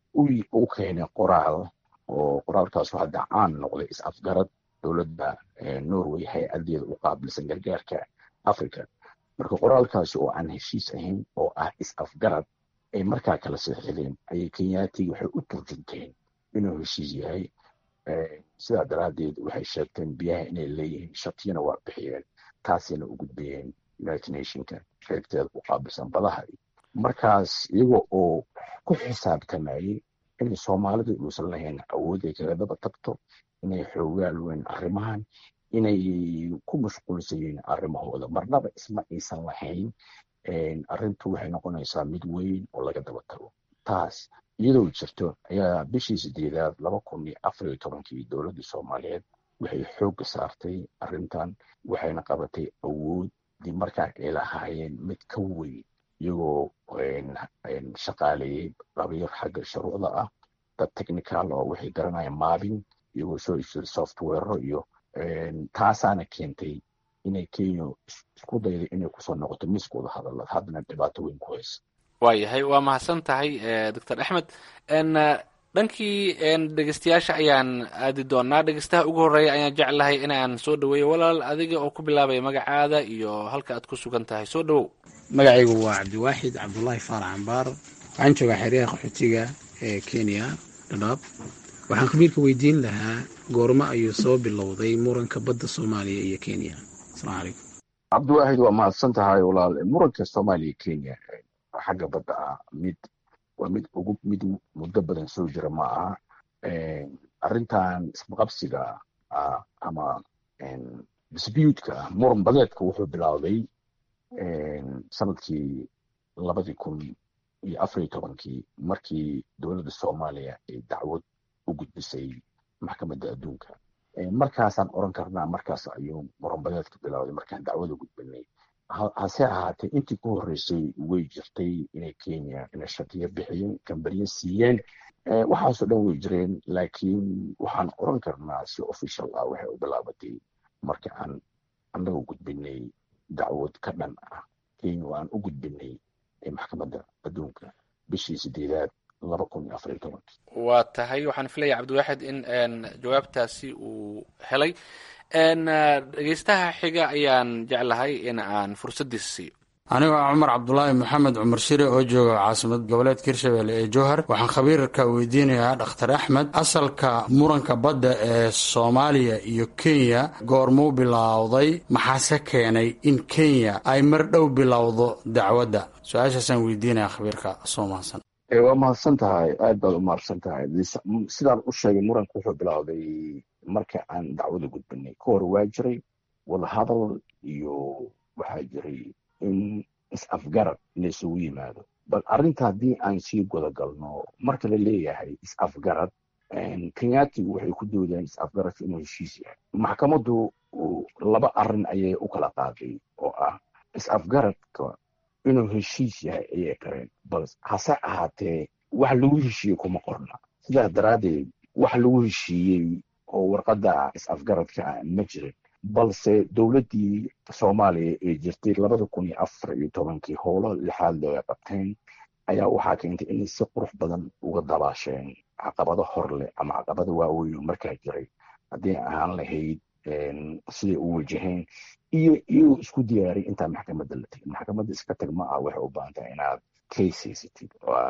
u keenay qoraal oo qoraalkaasu hadda caan noqday is-afgarad dowladda norway hay-adeeda u qaabilsan gargaarka africa marka qoraalkaasi oo aan heshiis ahayn oo ah is-afgarad ay markaa kala seexdeen ayay kenyaati waxay u turjunteen inuu heshiis yahay sidaa daraaddeed waxay sheegteen biyaha inay leeyihiin shatiyana waa bixiyeen taasina u gudbayeen united nationka qaybteeda u qaabilsan badaha markaas iyaga oo ku xisaabtamayey inay soomaalidu uusan lahayn awood ay kaga daba tagto inay xoogaal weyn arrimahan inay ku mashquulsan yihiin arrimahooda marnaba isma aysan lahayn arrintu waxay noqonaysaa mid weyn oo laga daba tago taas iyadoo jirto ayaa bishii sideedaad laba kun iyo afar iyo tobankii dowladda soomaaliyeed waxay xoogga saartay arrintan waxayna qabatay awood dib markaa ay lahaayeen mid ka weyn iyagoo shaqaaleeyey qabiir xagga shuruucda ah dad technical oo waxay garanayaan maabin iyagoo soo iibsaday software iyo taasaana keentay inay kenya isku dayday inay kusoo noqoto miskooda hadalad haddana dhibaato weyn ku haysa waayahay waa mahadsan tahay doctor axmed dhankii dhegeystayaasha ayaan aadi doonaa dhegeystaha ugu horreeya ayaan jeclahay inaan soo dhaweeyo walaal adiga oo ku bilaabaya magacaada iyo halka aad ku sugan tahay soo dhawow magacaygu waa cabdiwaaxid cabdulaahi faarax cambaar waxaan joogaa xeryaha qaxootiga ee kenya dhadhaab waxaan khabiirka weydiin lahaa goormo ayuu soo bilowday muranka badda soomaaliya iyo kenya asalaamu calaykum cabdiwaahid waa mahadsan tahay walaal muranka soomaaliya kenya xagga badda ah mid waa mid ugu mid muddo badan soo jira ma aha arrintan isqabsiga ama dispuutka muran badeedka wuxuu bilowday sanadkii labadii kun iyo afariyo tobankii markii dowladda soomaaliya ay dacwad u gudbisay maxkamadda adduunka markaasaan oran karnaa markaas ayuu muran badeedka bilowday markaan dacwada gudbinay hase ahaatee intii ku horreysay way jirtay inay kenya inay shakiyo bixiyeen kambaniyo siiyeen waxaasoo dhan way jireen laakiin waxaan oran karnaa si official ah waxay u bilaabatay marka aan annaga gudbinay dacwad ka dhan ah kenya oo aan u gudbinay maxkamadda adduunka bishii sideedaad laba kun iyo afariyo tobankii waa tahay waxaan filaya cabdiwaaxid in jawaabtaasi uu helay dhegeystaha xiga ayaan jeclahay in aan fursaddiisa siiyo anigoo ah cumar cabdulaahi maxamed cumar shire oo jooga caasimad goboleedka hirshabelle ee jowhar waxaan khabiirka weydiinayaa dhakhtar axmed asalka muranka badda ee soomaaliya iyo kenya goormuu bilowday maxaase keenay in kenya ay mar dhow bilowdo dacwadda su-aashaasaan weydiinaya khabiirka soo mahadsan waa mahadsan tahay aad baad u mahadsan tahay sidaan u sheegay muranka wuxuu bilowday marka aan dacwada gudbinay ka hor waa jiray wadahadal iyo waxaa jiray in is-afgarad laysugu yimaado bal arrinta haddii aan sii gudagalno marka la leeyahay is-afgarad kenyatigu waxay ku doodayaan is-afgaradka inuu heshiis yahay maxkamaddu laba arrin ayay u kala qaaday oo ah is-afgaradka inuu heshiis yahay ayay qareen bal hase ahaatee wax lagu heshiiyey kuma qorna sidaas daraaddeed wax lagu heshiiyey oo warqadda is-afgaradka ah ma jirin balse dowladdii soomaaliya ee jirtay labada kun iyo afar iyo tobankii howlo lixaad looga qabteen ayaa waxaa keentay inay si qurux badan uga dabaasheen caqabado hor leh ama caqabado waaweyn oo markaa jiray haddii ahaan lahayd siday u wajaheen iyo iyagoo isku diyaaray intaa maxkamadda la tegin maxkamadda iska tag ma ah waxay u baahan tahay inaad case haysatid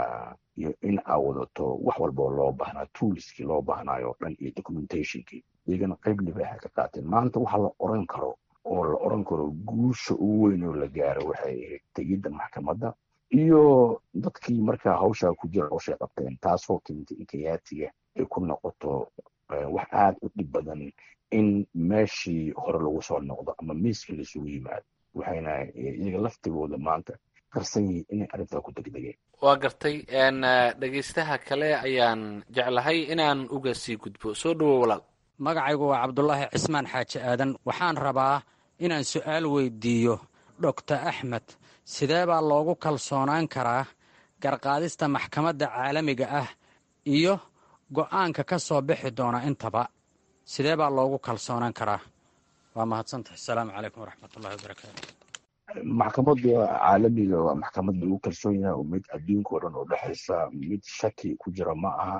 iyo in aa wadato wax walboo loo baahnaa toolskii loo baahnaayo o dhan iyo documentationkii iyagana qayb libaaxa ka qaateen maanta waxa la oran karo oo la oran karo guusha ugu weyn oo la gaaro waxay ahayd tegidda maxkamadda iyo dadkii markaa hawshaa ku jira hawshay qabteen taasoo keentay in kayaatiga ay ku noqoto wax aad u dhib badan in meeshii hore lagu soo noqdo ama miiska laisugu yimaado waxayna iyaga laftigooda maanta qarsan yihiin inay arrintaa ku degdegeen waa gartay dhegeystaha kale ayaan jeclahay inaan uga sii gudbo soo dhawo walaal magacaygu waa cabdulaahi cismaan xaaji aadan waxaan rabaa inaan su'aal weydiiyo doctor axmed sidee baa loogu kalsoonaan karaa garqaadista maxkamadda caalamiga ah iyo go'aanka ka soo bixi doona intaba sidee baa loogu kalsoonaan karaa waa mahadsantahay asalaamu calaykum waraxmatullahi wabarakaatu maxkamadda caalamiga waa maxkamad lagu kalsoon yahay oo mid adduunka o dhan oo dhexaysa mid shaki ku jira ma aha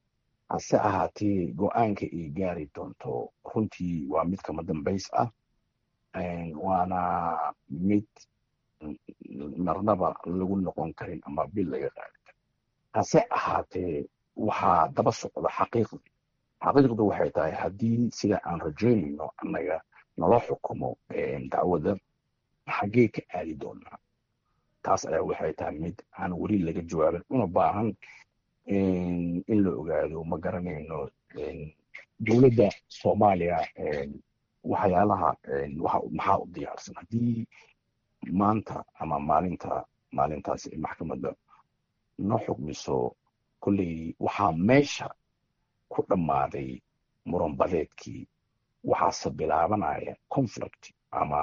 hase ahaatee go-aanka ay gaari doonto runtii waa mid kama dambays ah waana mid marnaba lagu noqon karin ama bil laga qaadi karin hase ahaatee waxaa daba socda xaqiiqdi xaqiiqdu waxay tahay haddii sida aan rajaynayno annaga nala xukumo dacwadda xaggee ka aadi doonaa taas ayaa waxay tahay mid aan weli laga jawaabin una baahan in la ogaado ma garanayno dowladda soomaaliya waxyaalaha maxaa u diyaarsan haddii maanta ama maalinta maalintaasi maxkamadda noo xukmiso kolley waxaa meesha ku dhammaaday muran badeedkii waxaase bilaabanaya conflict ama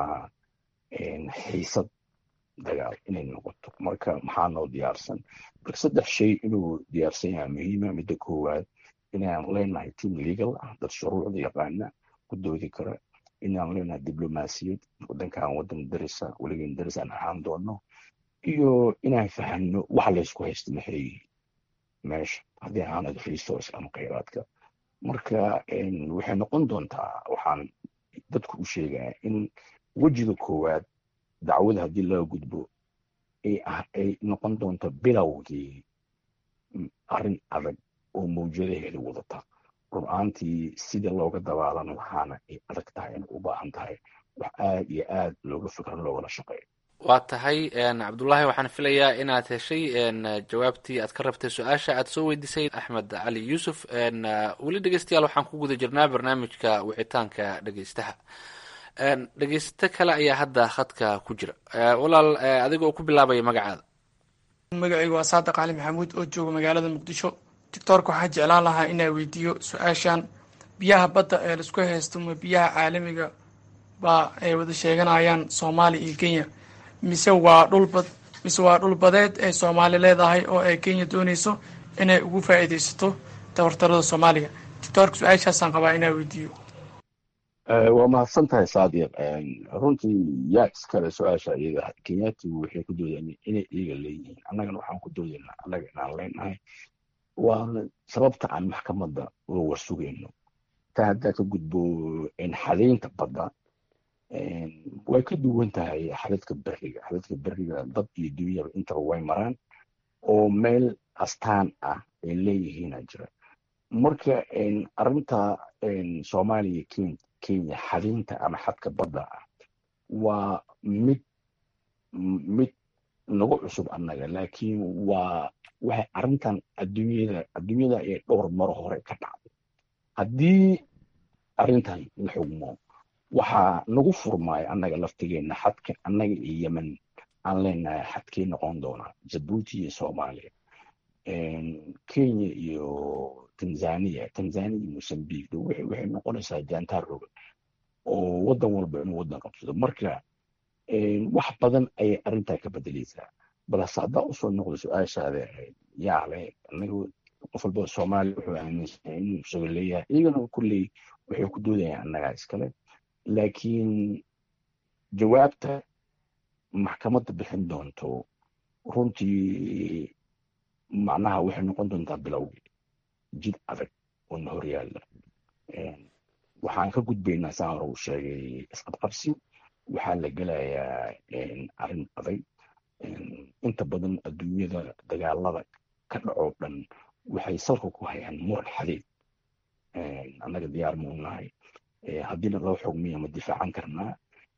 xiisad dagaal inay noqoto marka maxaa noo diyaarsan marka saddex shay inuu diyaarsan yahay muhiima midda koowaad inaan leenahay team legal ah dad shuruucda yaqaana ku doodi kara inaan leenahay diblomaasiyad wadankan wadan darisa weligan daris aan ahaan doono iyo inaan fahanno waxa laysku haysta maxay yihiin meesha haddii aanad resource ama khayraadka marka waxay noqon doontaa waxaan dadku u sheegaya in wejiga koowaad dacwada haddii laga gudbo ay noqon doonto bilowgii arrin adag oo mawjadaheeda wadata rur-aantii sida looga dabaalan lahaana ay adag tahay inay u baahan tahay wax aad iyo aad looga fikro loogala shaqeeyo waa tahay cabdullaahi waxaan filayaa inaad heshay jawaabtii aad ka rabtay su-aasha aad soo weydiisay axmed cali yuusuf weli dhegeystayaal waxaan ku guda jirnaa barnaamijka wicitaanka dhegeystaha dhegeysto kale ayaa hadda khadka ku jira walaal adigoo ku bilaabaya magacaada magacaygu waa saadiq cali maxamuud oo jooga magaalada muqdisho doctoorka waxaa jeclaan lahaa inaa weydiiyo su-aashan biyaha badda ee laisku haysto ma biyaha caalamiga baa ay wada sheeganayaan soomaaliya iyo kenya mise waa dhulbad mise waa dhul badeed ay soomaali leedahay oo ay kenya doonayso inay ugu faa'iidaysato tabartarada soomaaliya doctoorka su-aashaasaan qabaa inaa weydiiyo waa mahadsan tahay saadiq runtii yaa iskale su-aasha iyada kenyaatigu waxay ku doodeen inay iyaga leeyihiin annagana waxaan ku doodaynaa annaga inaan leenahay waa sababta aan maxkamadda uga warsugayno taa haddaa ka gudbo xadaynta badda way ka duwan tahay xadadka beriga xadadka beriga dad iyo dunyaba intaba way maraan oo meel astaan ah ay leeyihiina jira marka arrinta soomaaliya kenya kenya xadaynta ama xadka badda ah waa mid mid nagu cusub annaga laakiin waa waxay arrintan adduunyada adduunyada ayay dhowr maro hore ka dhacday haddii arrintan la xugmo waxaa nagu furmaya annaga laftigeenna xadka annaga iyo yemen aan leenahay xadkii noqon doonaa jabuuti iyo soomaaliya kenya iyo tanzania tanzania iyo mosambique waxay noqonaysaa jaantaar rogan oo waddan walba inuu waddan qabsado marka wax badan ayay arrintaa ka bedeleysaa balse haddaa usoo noqdo su-aashaada yaale anaga qof walba soomaaliya wuxuu aaminsan inuu isaga leeyahay iyagana kulley waxay ku doodayaan annagaa iskale laakiin jawaabta maxkamadda bixin doonto runtii macnaha waxay noqon doontaa bilowgii jid adag oo na horyaalla waxaan ka gudbaynaa saa hore uu sheegay isqabqabsi waxaa la gelayaa arrin adag inta badan adduunyada dagaalada ka dhacoo dhan waxay salka ku hayaan muran xadeed annaga diyaar muu nahay haddiina loo xugmiya ma difaacan karnaa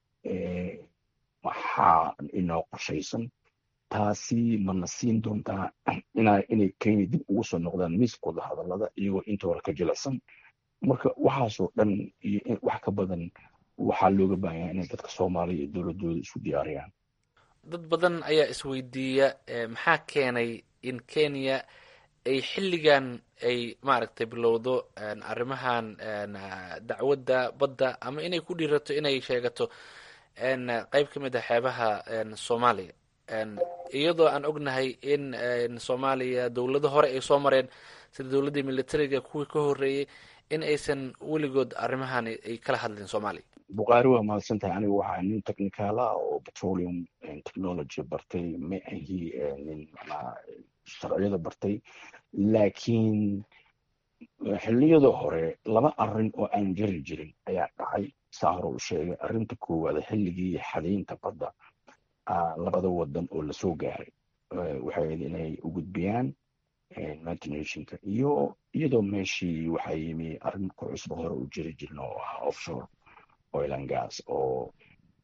waxaa inoo qorshaysan taasi mana siin doontaa inay kenya dib ugu soo noqdaan miiskooda hadallada iyagoo inta hore ka jilicsan marka waxaasoo dhan iyo wax ka badan waxaa looga baahanyaa inay dadka soomaaliya iyo dowladooda isku diyaariyaan dad badan ayaa isweydiiya maxaa keenay in kenya ay xilligan ay maaragtay bilowdo arrimahan dacwadda badda ama inay ku dhiirato inay sheegato qeyb ka mid a xeebaha soomaaliya iyadoo aan ognahay in soomaaliya dowlado hore ay soo mareen sida dowladdii militariga kuwii ka horreeyey in aysan weligood arrimahan ay kala hadlin soomaaliya bukhaari waa mahadsan tahay aniga waxaa nin technicaala oo petroleum technology bartay ma ahi nin macnaha sharciyada bartay laakiin xilliyada hore laba arrin oo aan jari jirin ayaa dhacay saa hore uu sheegay arrinta koowaad xilligii xadaynta badda labada wadan oo lasoo gaaray waxay ahayd inay u gudbiyaan united nationka iyo iyadoo meeshii waxaa yimi arrin ku cusba hore u jiri jirin oo ahaa offshore oil and gas oo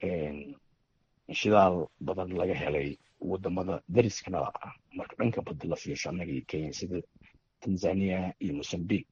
shidaal badan laga helay wadamada dariskanada ah marka dhanka badda la fiirsho annaga iyo kenya sida tanzania iyo mosambique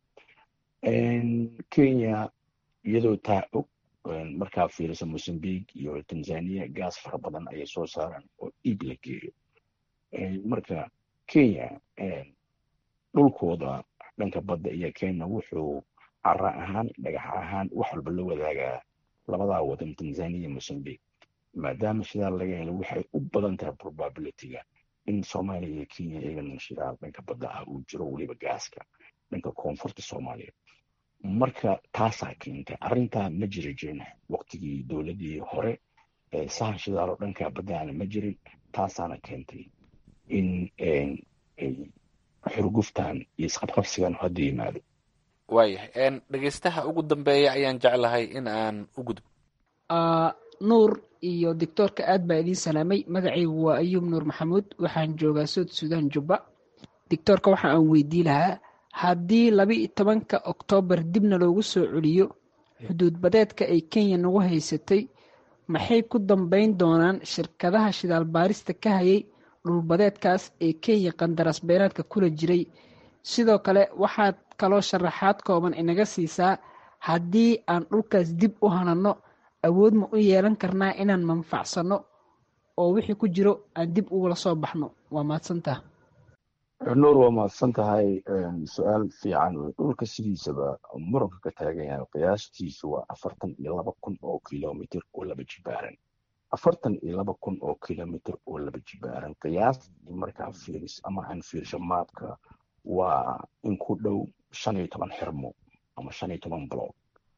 kenya iyadoo taa og markaa fiiriso mosambique iyo tanzania gaas fara badan ayay soo saaraan oo iib la geeyo marka kenya dhulkooda dhanka badda iyo kenya wuxuu cara ahaan dhagax ahaan wax walba la wadaagaa labadaa wadan tanzania iyo mosambique maadaama shidaal laga helo waxay u badan tahay probabilityga in soomaaliya iyo kenya iyagana shidaal dhanka badda ah uu jiro weliba gaaska dhanka koonfurta soomaaliya marka taasaa keentay arrintaa ma jiri jirin waqtigii dowladdii hore sahan shidaal oo dhanka baddaana ma jirin taasaana keentay in xurguftan iyo isqabqabsigan hadda yimaado waayahay dhegeystaha ugu dambeeya ayaan jeclahay in aan u gudbo nuur iyo doctoorka aad baa idiin salaamay magacaygu waa ayuub nuur maxamuud waxaan joogaa sood suudaan jubba doctoorka waxa aan weydii lahaa haddii labi tobanka oktoobar dibna loogu soo celiyo xuduud badeedka ay kenya nagu haysatay maxay ku dambayn doonaan shirkadaha shidaal baarista ka hayay dhulbadeedkaas ee kenya qandaraas beeraadka kula jiray sidoo kale waxaad kaloo sharaxaad kooban inaga siisaa haddii aan dhulkaas dib u hanano awood ma u yeelan karnaa inaan manfacsanno oo wixii ku jiro aan dib ugula soo baxno waa mahadsantaha nuur waa mahadsan tahay su-aal fiican wey dhulka sidiisaba muranka ka taagan yahay qiyaastiisu waa afartan iyo laba kun oo kilomitr oo laba jibaaran afartan iyo laba kun oo kilomitr oo laba jibaaran qiyaastii markaa fiiris ama aan fiirsho maabka waa in ku dhow shan iyo toban xirmo ama shan iyo toban block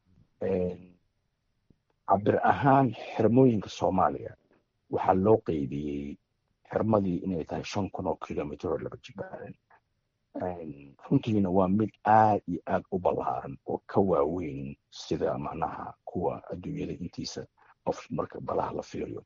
cabir ahaan xirmooyinka soomaaliya waxaa loo qeybiyey xirmadii inay tahay shan kun oo kilomitr oo laba jibaaran runtiina waa mid aad iyo aad u ballaaran oo ka waaweyn sida macnaha kuwa adduunyada intiisa qof marka balaha la fiiriyo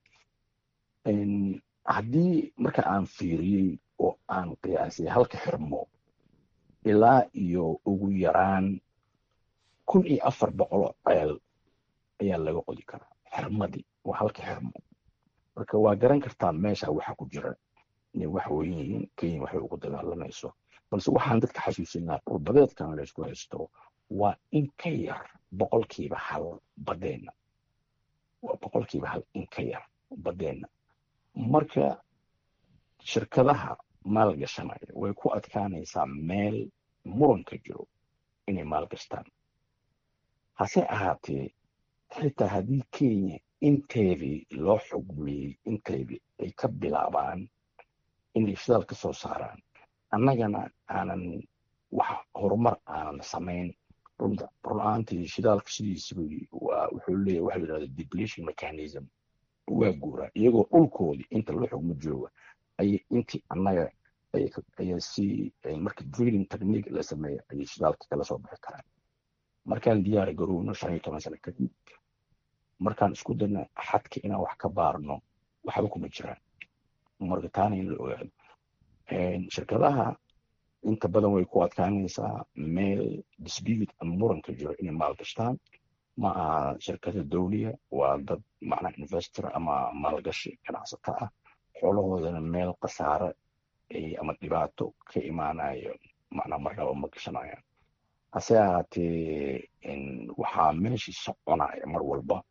haddii marka aan fiiriyey oo aan qiyaasay halka xirmo ilaa iyo ugu yaraan kun iyo afar boqoloo ceel ayaa laga qodi karaa xirmadii waa halka xirmo marka waa garan kartaa meesha waxa ku jira inay wax weyn yihiin kenya waxay ugu dagaalamayso balse waxaan dadka xasuusinaa dhulbadeedkan laysku haysto waa in ka yar boqolkiiba hal badeenna waa boqolkiiba hal in ka yar badeenna marka shirkadaha maalgashanaya way ku adkaanaysaa meel muranka jiro inay maalgashtaan hase ahaatee xitaa haddii kenya inteedii loo xugmiyey inteedii ay ka bilaabaan inay shidaal ka soo saaraan annagana aanan wax horumar aanan samayn run-aantii shidaalka sidiisaba waa wuxuu leeyahy waxa la yidhahda depletion mechanism waa guuraa iyagoo dhulkoodii inta loo xugmo jooga ayay intii annaga ayaa si marka drilling technique la sameeya ayay shidaalka kala soo bixi karaan markaan diyaar garowno shan iyo toban sano kadib markaan isku dayna xadka inaan wax ka baarno waxba kuma jiraan marka taana in la ogaado shirkadaha inta badan way ku adkaanaysaa meel dispute ama muranka jiro inay maalgashtaan ma aha shirkada dowliya waa dad macnaa investor ama maalgashi ganacsata ah xoolahoodana meel khasaare ama dhibaato ka imaanayo macnaa marnaba ma gashanayaan hase ahaatee waxaa meeshii soconaya mar walba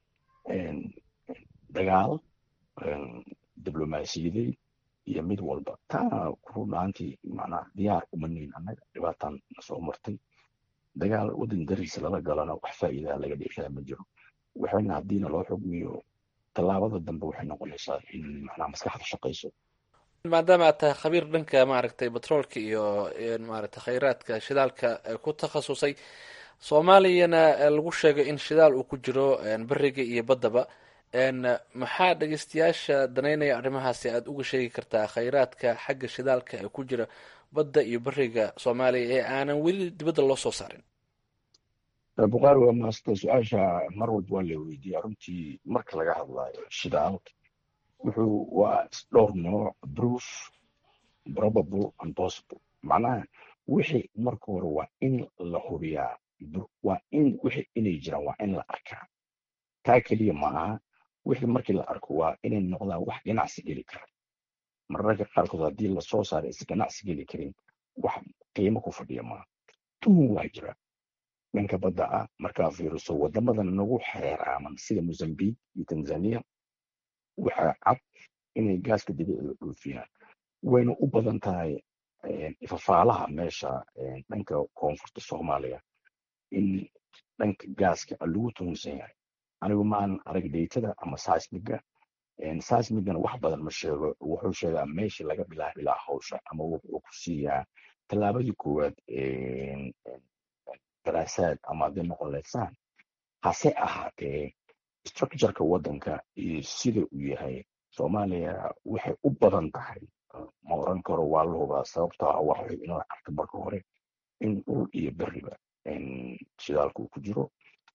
dagaal diblomaasiyadeed iyo mid walba taana runaantii macnaa diyaar uma nihin annaga dhibaataan nasoo martay dagaal waddan dariisa lala galana wax faa'iidaa laga dheeshaa ma jiro waxayna haddiina loo xugmiyo tallaabada dambe waxay noqonaysaa in macnaa maskaxda shaqayso maadaama aad tahay khabiir dhanka maaragtay batroolka iyo maaragtay khayraadka shidaalka ku takhasusay soomaaliyana lagu sheegay in shidaal uu ku jiro beriga iyo baddaba maxaa dhegeystayaasha danaynaya arrimahaasi aada uga sheegi kartaa khayraadka xagga shidaalka ee ku jira badda iyo beriga soomaaliya ee aanan weli dibadda loo soo saarin bukaari waa maasta su-aasha mar walba waa la weydiiya runtii marka laga hadlayo shidaal wuxuu waa dhowr nooc proof probable and possible macnaha wixii marka hore waa in la hubiyaa waa in wixii inay jiraan waa in la arkaa taa keliya ma aha wixii markii la arko waa inay noqdaan wax ganacsi geli kara mararka qaarkood haddii lasoo saaro is ganacsi geli karin wax qiimo ku fadhiya maaha tuhun waa jira dhanka badda ah markaa fiiriso wadamadan nagu xeeraaman sida mozambique iyo tanzania waxaa cad inay gaaska dabiiciga dhoofiyaan wayna u badan tahay ifafaalaha meesha dhanka koonfurta soomaaliya in dhanka gaaska lagu tuhunsan yahay anigu maan arag dheytada ama seismiga seismigana wax badan ma sheego wuxuu sheegaa meeshii laga bilaabi lahaa hawsha ama wuxuu ku siiyaa tallaabadii koowaad daraasaad ama hadday noqon leysaan hase ahaatee structureka waddanka iyo sida uu yahay soomaaliya waxay u badan tahay ma oran karo waa la hubaa sababtoo ah waxay inoo arka marka hore in dhul iyo beriba shidaalka uu ku jiro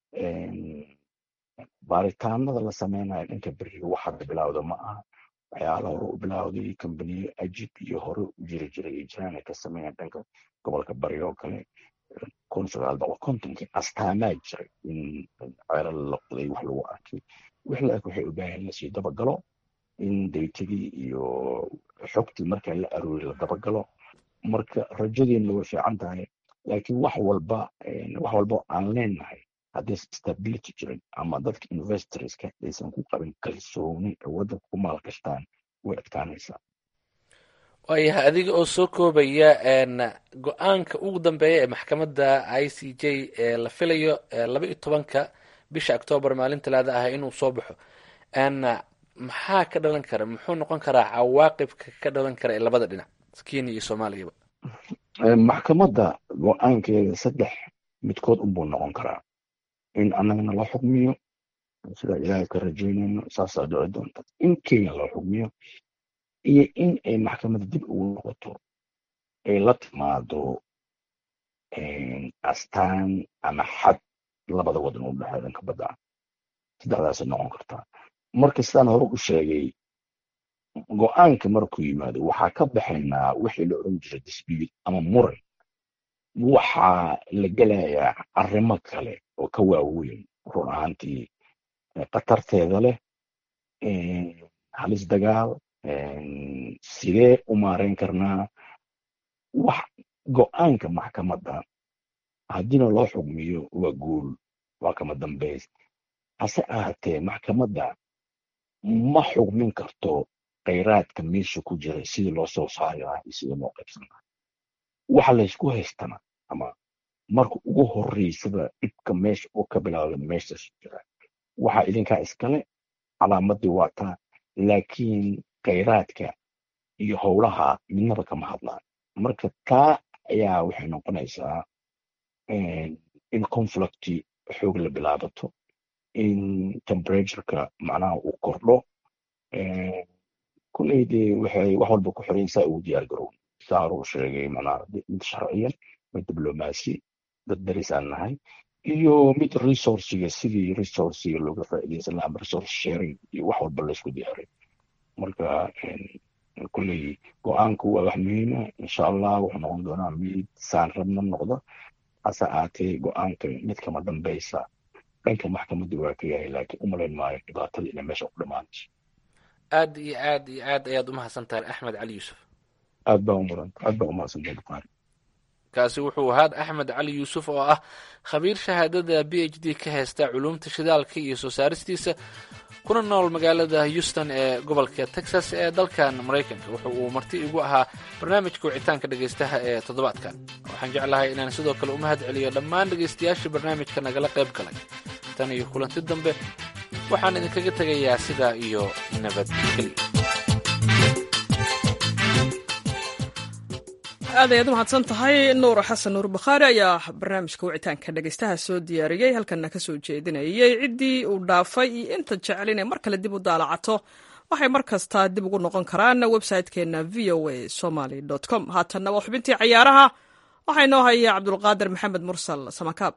baaritaanada la sameynayo dhanka beriga wax hadda bilowda ma aha waxyaala hore u bilowday kambaniyo ajib iyo hore u jiri jiray iyo jiraan ay ka sameeyaan dhanka gobolka bari oo kale kun sagaal boqol kontonkii astaamaa jiray in ceelal la qoday wax lagu arkay wix la eg waxay u baahan lasii dabagalo in daytadii iyo xogtii marka la aroori la dabagalo marka rajadeena way fiican tahay laakiin wax walba wax walba aan leenahay haddii stability jirin ama dadka investorska aysan ku qabin kalsooni ay waddanka ku maalgashtaan way adkaanaysaa waayahay adiga oo soo koobaya go-aanka ugu dambeeya ee maxkamadda i c j ee la filayo laba iyo tobanka bisha octoobar maalin talaada ah inuu soo baxo maxaa ka dhalan kara muxuu noqon karaa cawaaqibka ka dhalan kara ee labada dhinac kenya iyo soomaaliyaba maxkamadda go-aankeeda saddex midkood unbuu noqon karaa in annagana loo xukmiyo sida ilaahay ka rajaynayno saasaa dhici doonta in kenya loo xukmiyo iyo in ay maxkamadda dib ugu noqoto ay la timaado astaan ama xad labada wadan u dhexeeya dhanka badda saddexdaasay noqon kartaa marka sidaan hore u sheegay go-aanka markuu yimaado waxaa ka baxaynaa wixii la oran jiray dispute ama muran waxaa la gelayaa arrimo kale oo ka waaweyn run ahaantii khatarteeda leh halis dagaal sidee u maareyn karnaa wax go-aanka maxkamadda haddiina loo xugmiyo waa guul waa kama dambays hase ahaatee maxkamadda ma xugmin karto khayraadka meesha ku jira sidii loo soo saari lahaa iyo sidii loo qaybsan lahaa waxa laysku haystana ama marka ugu horeysaba dhibka meesha uu ka bilaabda meeshaas jira waxaa idinkaa iskale calaamadii waa taa laakiin khayraadka iyo howlaha midnaba kama hadlaan marka taa ayaa waxay noqonaysaa in conflicti xoog la bilaabato in temperatureka macnaha uu kordho kulley dee waxay wax walba ku xiran saa ugu diyaar garow saaruu sheegay macnaha mid sharciyan mid diblomaasi dad daris aan nahay iyo mid resourciga sidii resourciga looga faa'iidaysan lahaa ama resource sharing iyo wax walba laysku diyaaray marka kulley go-aanku waa wax muhiima insha allah wuxuu noqon doonaa mid saan rabna noqdo hase aatee go-aanka mid kama dambaysa dhanka maxkamadda waa ka yahay laakiin umalayn maayo dhibaatada inay meesha ku dhamaanayso aad iyo aad iyo aad ayaad umahadsan tahay axmed cali yuusuf aad baa umuran aad baa umahadsantahay bukaari kaasi wuxuu ahaa axmed cali yuusuf oo ah khabiir shahaadada b h d ka haysta culuumta shidaalka iyo soo saaristiisa kuna nool magaalada houston ee gobolka texas ee dalkan maraykanka wuxu uu marti igu ahaa barnaamijka wicitaanka dhegaystaha ee toddobaadkan waxaan jeclahay inaan sidoo kale u mahad celiyo dhammaan dhegaystayaashii barnaamijka nagala qayb galay tan iyo kulanti dambe waxaan idinkaga tegayaa sidaa iyo nabadgelyo aad ayaad u mahadsan tahay nuur xasan nuur bakhaari ayaa barnaamijka wicitaanka dhegaystaha soo diyaariyey halkanna ka soo jeedinayay ciddii uu dhaafay iyo inta jecel inay mar kale dib u daalacato waxay mar kasta dib ugu noqon karaan website-keenna v o a somaly com haatanna waa xubintii cayaaraha waxaa inoo haya cabdulqaadir maxamed mursal samakaab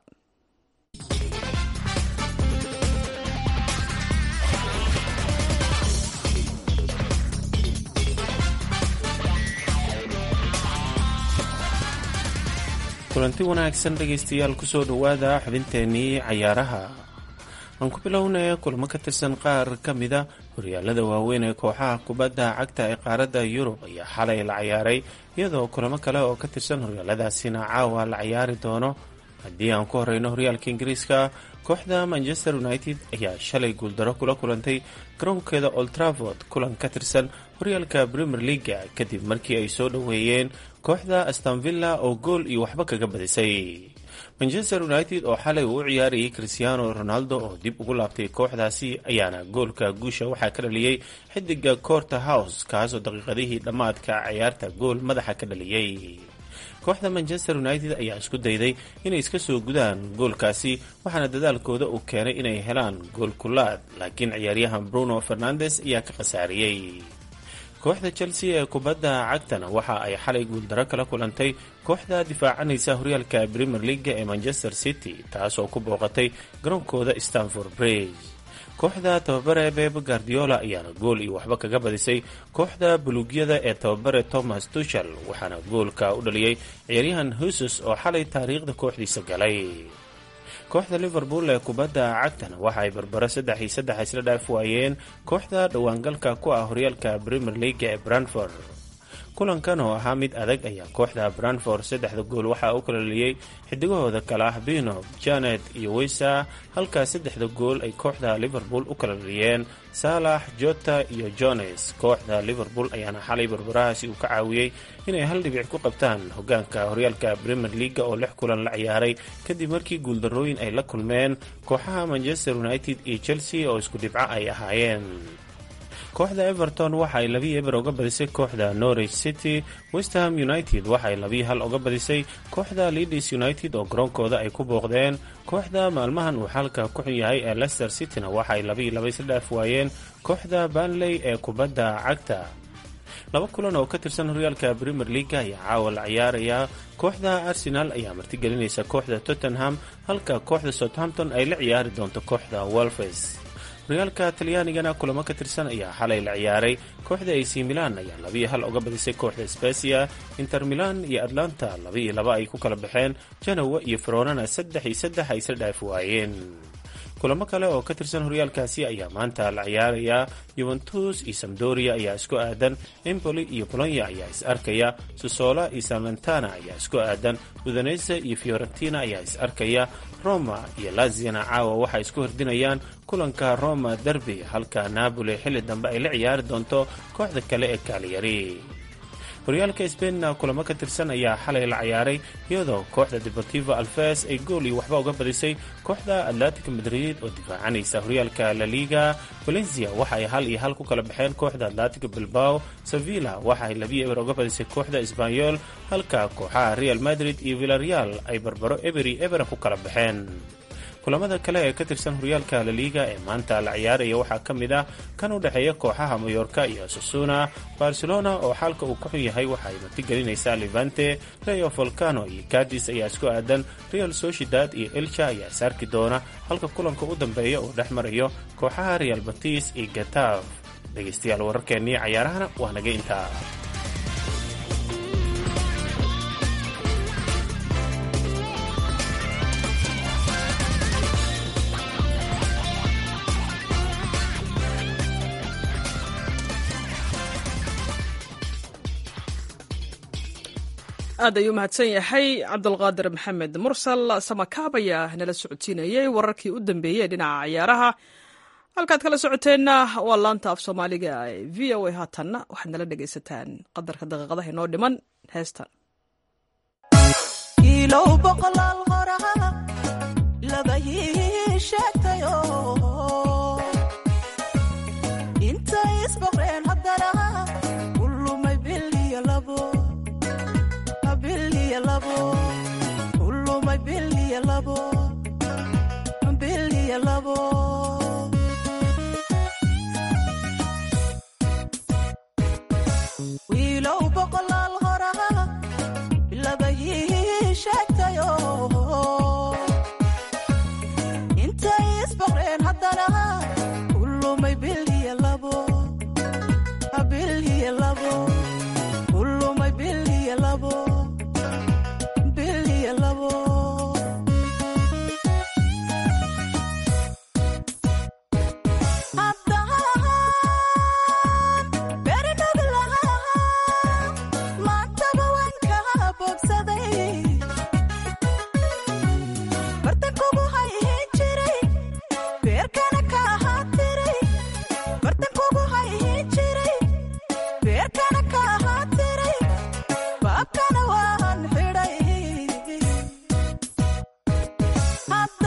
kulanti wanaagsan dhegaystayaal kusoo dhowaada xubinteennii cayaaraha aan ku bilownay kulamo ka tirsan qaar ka mida horyaalada waaweyn ee kooxaha kubadda cagta ee qaaradda yurub ayaa xalay la cayaaray iyadoo kulamo kale oo ka tirsan horyaaladaasina caawa la cayaari doono haddii aan ku horeyno horyaalka ingiriiska kooxda manchester united ayaa shalay guuldaro kula kulantay garoonkeeda oltraford kulan ka tirsan horyaalka premier leaga kadib markii ay soo dhoweeyeen kooxda astanvilla oo gool iyo waxba kaga badisay manchester united oo xalay uu u ciyaarayay cristiano ronaldo oo dib ugu laabtay kooxdaasi ayaana goolka guusha waxaa ka dhaliyey xidiga corter house kaasoo daqiiqadihii dhammaadka ciyaarta gool madaxa ka dhaliyey kooxda manchester united ayaa isku dayday inay iska soo gudaan goolkaasi waxaana dadaalkooda uu keenay inay helaan gool kulaad laakiin ciyaaryahan bruno fernandes ayaa ka khasaariyey kooxda chelsea ee kubadda cagtana waxa ay xalay guuldaro kala kulantay kooxda difaacanaysa horyaalka premier leaga ee manchester city taasoo ku booqatay garoonkooda stanford bridge kooxda tababare beb guardiola ayaana gool iyo waxba kaga badisay kooxda buluugyada ee tababare thomas tuchel waxaana goolka u dhaliyey ciyaaryahan husus oo xalay taariikhda kooxdiisa galay kooxda liverpool ee kubadda cagtana waxa ay barbaro saddex iyo saddex isla dhaaf waayeen kooxda dhowaangalka ku ah horyaalka premier leaga ee branford kulankan oo ahaa mid adag ayaa kooxda branford saddexda gool waxaa u kala liyey xidigahooda kale ah bino janet iyo weysa halkaa saddexda gool ay kooxda liverpool u kala liyeen saalax jota iyo jones kooxda liverpool ayaana xalay barbarahaasi uu ka caawiyey inay hal dhibic ku qabtaan hogaanka horyaalka premier leaga oo lix kulan la ciyaaray kadib markii guuldarooyin ay la kulmeen kooxaha manchester united iyo chelsea oo isku dhibco ay ahaayeen kooxda everton waxa ay labii eber uga badisay kooxda norwich city westham united waxa ay labii hal uga badisay kooxda leadis united oo garoonkooda ay ku booqdeen kooxda maalmahan uu xaalka ku xun yahay ee leicester cityna waxa ay labii laba isla dhaaf waayeen kooxda banley ee kubadda cagta laba kulan oo ka tirsan horyaalka premier leaga ayaa caawa la ciyaaraya kooxda arsenal ayaa martigelinaysa kooxda tottenham halka kooxda southampton ay la ciyaari doonto kooxda wolfes horyaalka talyaanigana kulamo ka tirsan ayaa xalay la ciyaaray kooxda ac milan ayaa labiiyo hal uga badisay kooxda specia inter milan iyo atlanta labiiyo laba ay ku kala baxeen janowa iyo feronana saddex iyo saddex ay isla dhaaf waayeen kulamo kale oo ka tirsan horyaalkaasi ayaa maanta la ciyaaraya yuventus iyo samdoria ayaa isku aadan empoli iyo bolonya ayaa is arkaya sosola iyo salmentana ayaa isku aadan udanese iyo fiorentina ayaa is arkaya roma iyo laziana caawa waxay isku hordinayaan kulanka roma derby halka napoli xilli dambe ay la ciyaari doonto kooxda kale ee kaaliyari horyaalka sbainna kulamo ka tirsan ayaa xalay la ciyaaray iyadoo kooxda deportivo alfes ay gool iyo waxba uga badisay kooxda atlantic madrid oo difaacanaysa horyaalka la liga valencia waxa ay hal iyo hal ku kala baxeen kooxda atlantic bilbao sevilla waxa ay labiyo eber uga badisay kooxda sbanyol halka kooxaha real madrid iyo villareal ay barbaro eberi ebera ku kala baxeen kulamada kale ee ka tirsan horyaalka laliga ee maanta la ciyaaraya waxaa ka mid ah kan u dhexeeya kooxaha mayorka iyo sasuna barcelona oo xaalka uu ka xun yahay waxa ay martigelinaysaa levante rayo volcano iyo cadis ayaa isku aadan real sociedad iyo elcha ayaa is arki doona halka kulanka u dambeeya uu dhex marayo kooxaha real batis iyo gatav dhegaystayaal wararkeennii cayaarahana waa naga intaa aad ayuu mahadsan yahay cabdulqaadir maxamed mursal samakaab ayaa nala socodsiinayay wararkii u dambeeyey dhinaca ciyaaraha halkaad kala socoteenna waa laanta af soomaaliga ee v o a haatanna waxaad nala dhegaysataan qadarka daqiiqadaha inoo dhiman heestan wiilow boqolaal horaa bilabahii sheegtayo intay isboqreen haddana kulumay biliya labo biliya labo kulumay biliya labo biliya labo Papa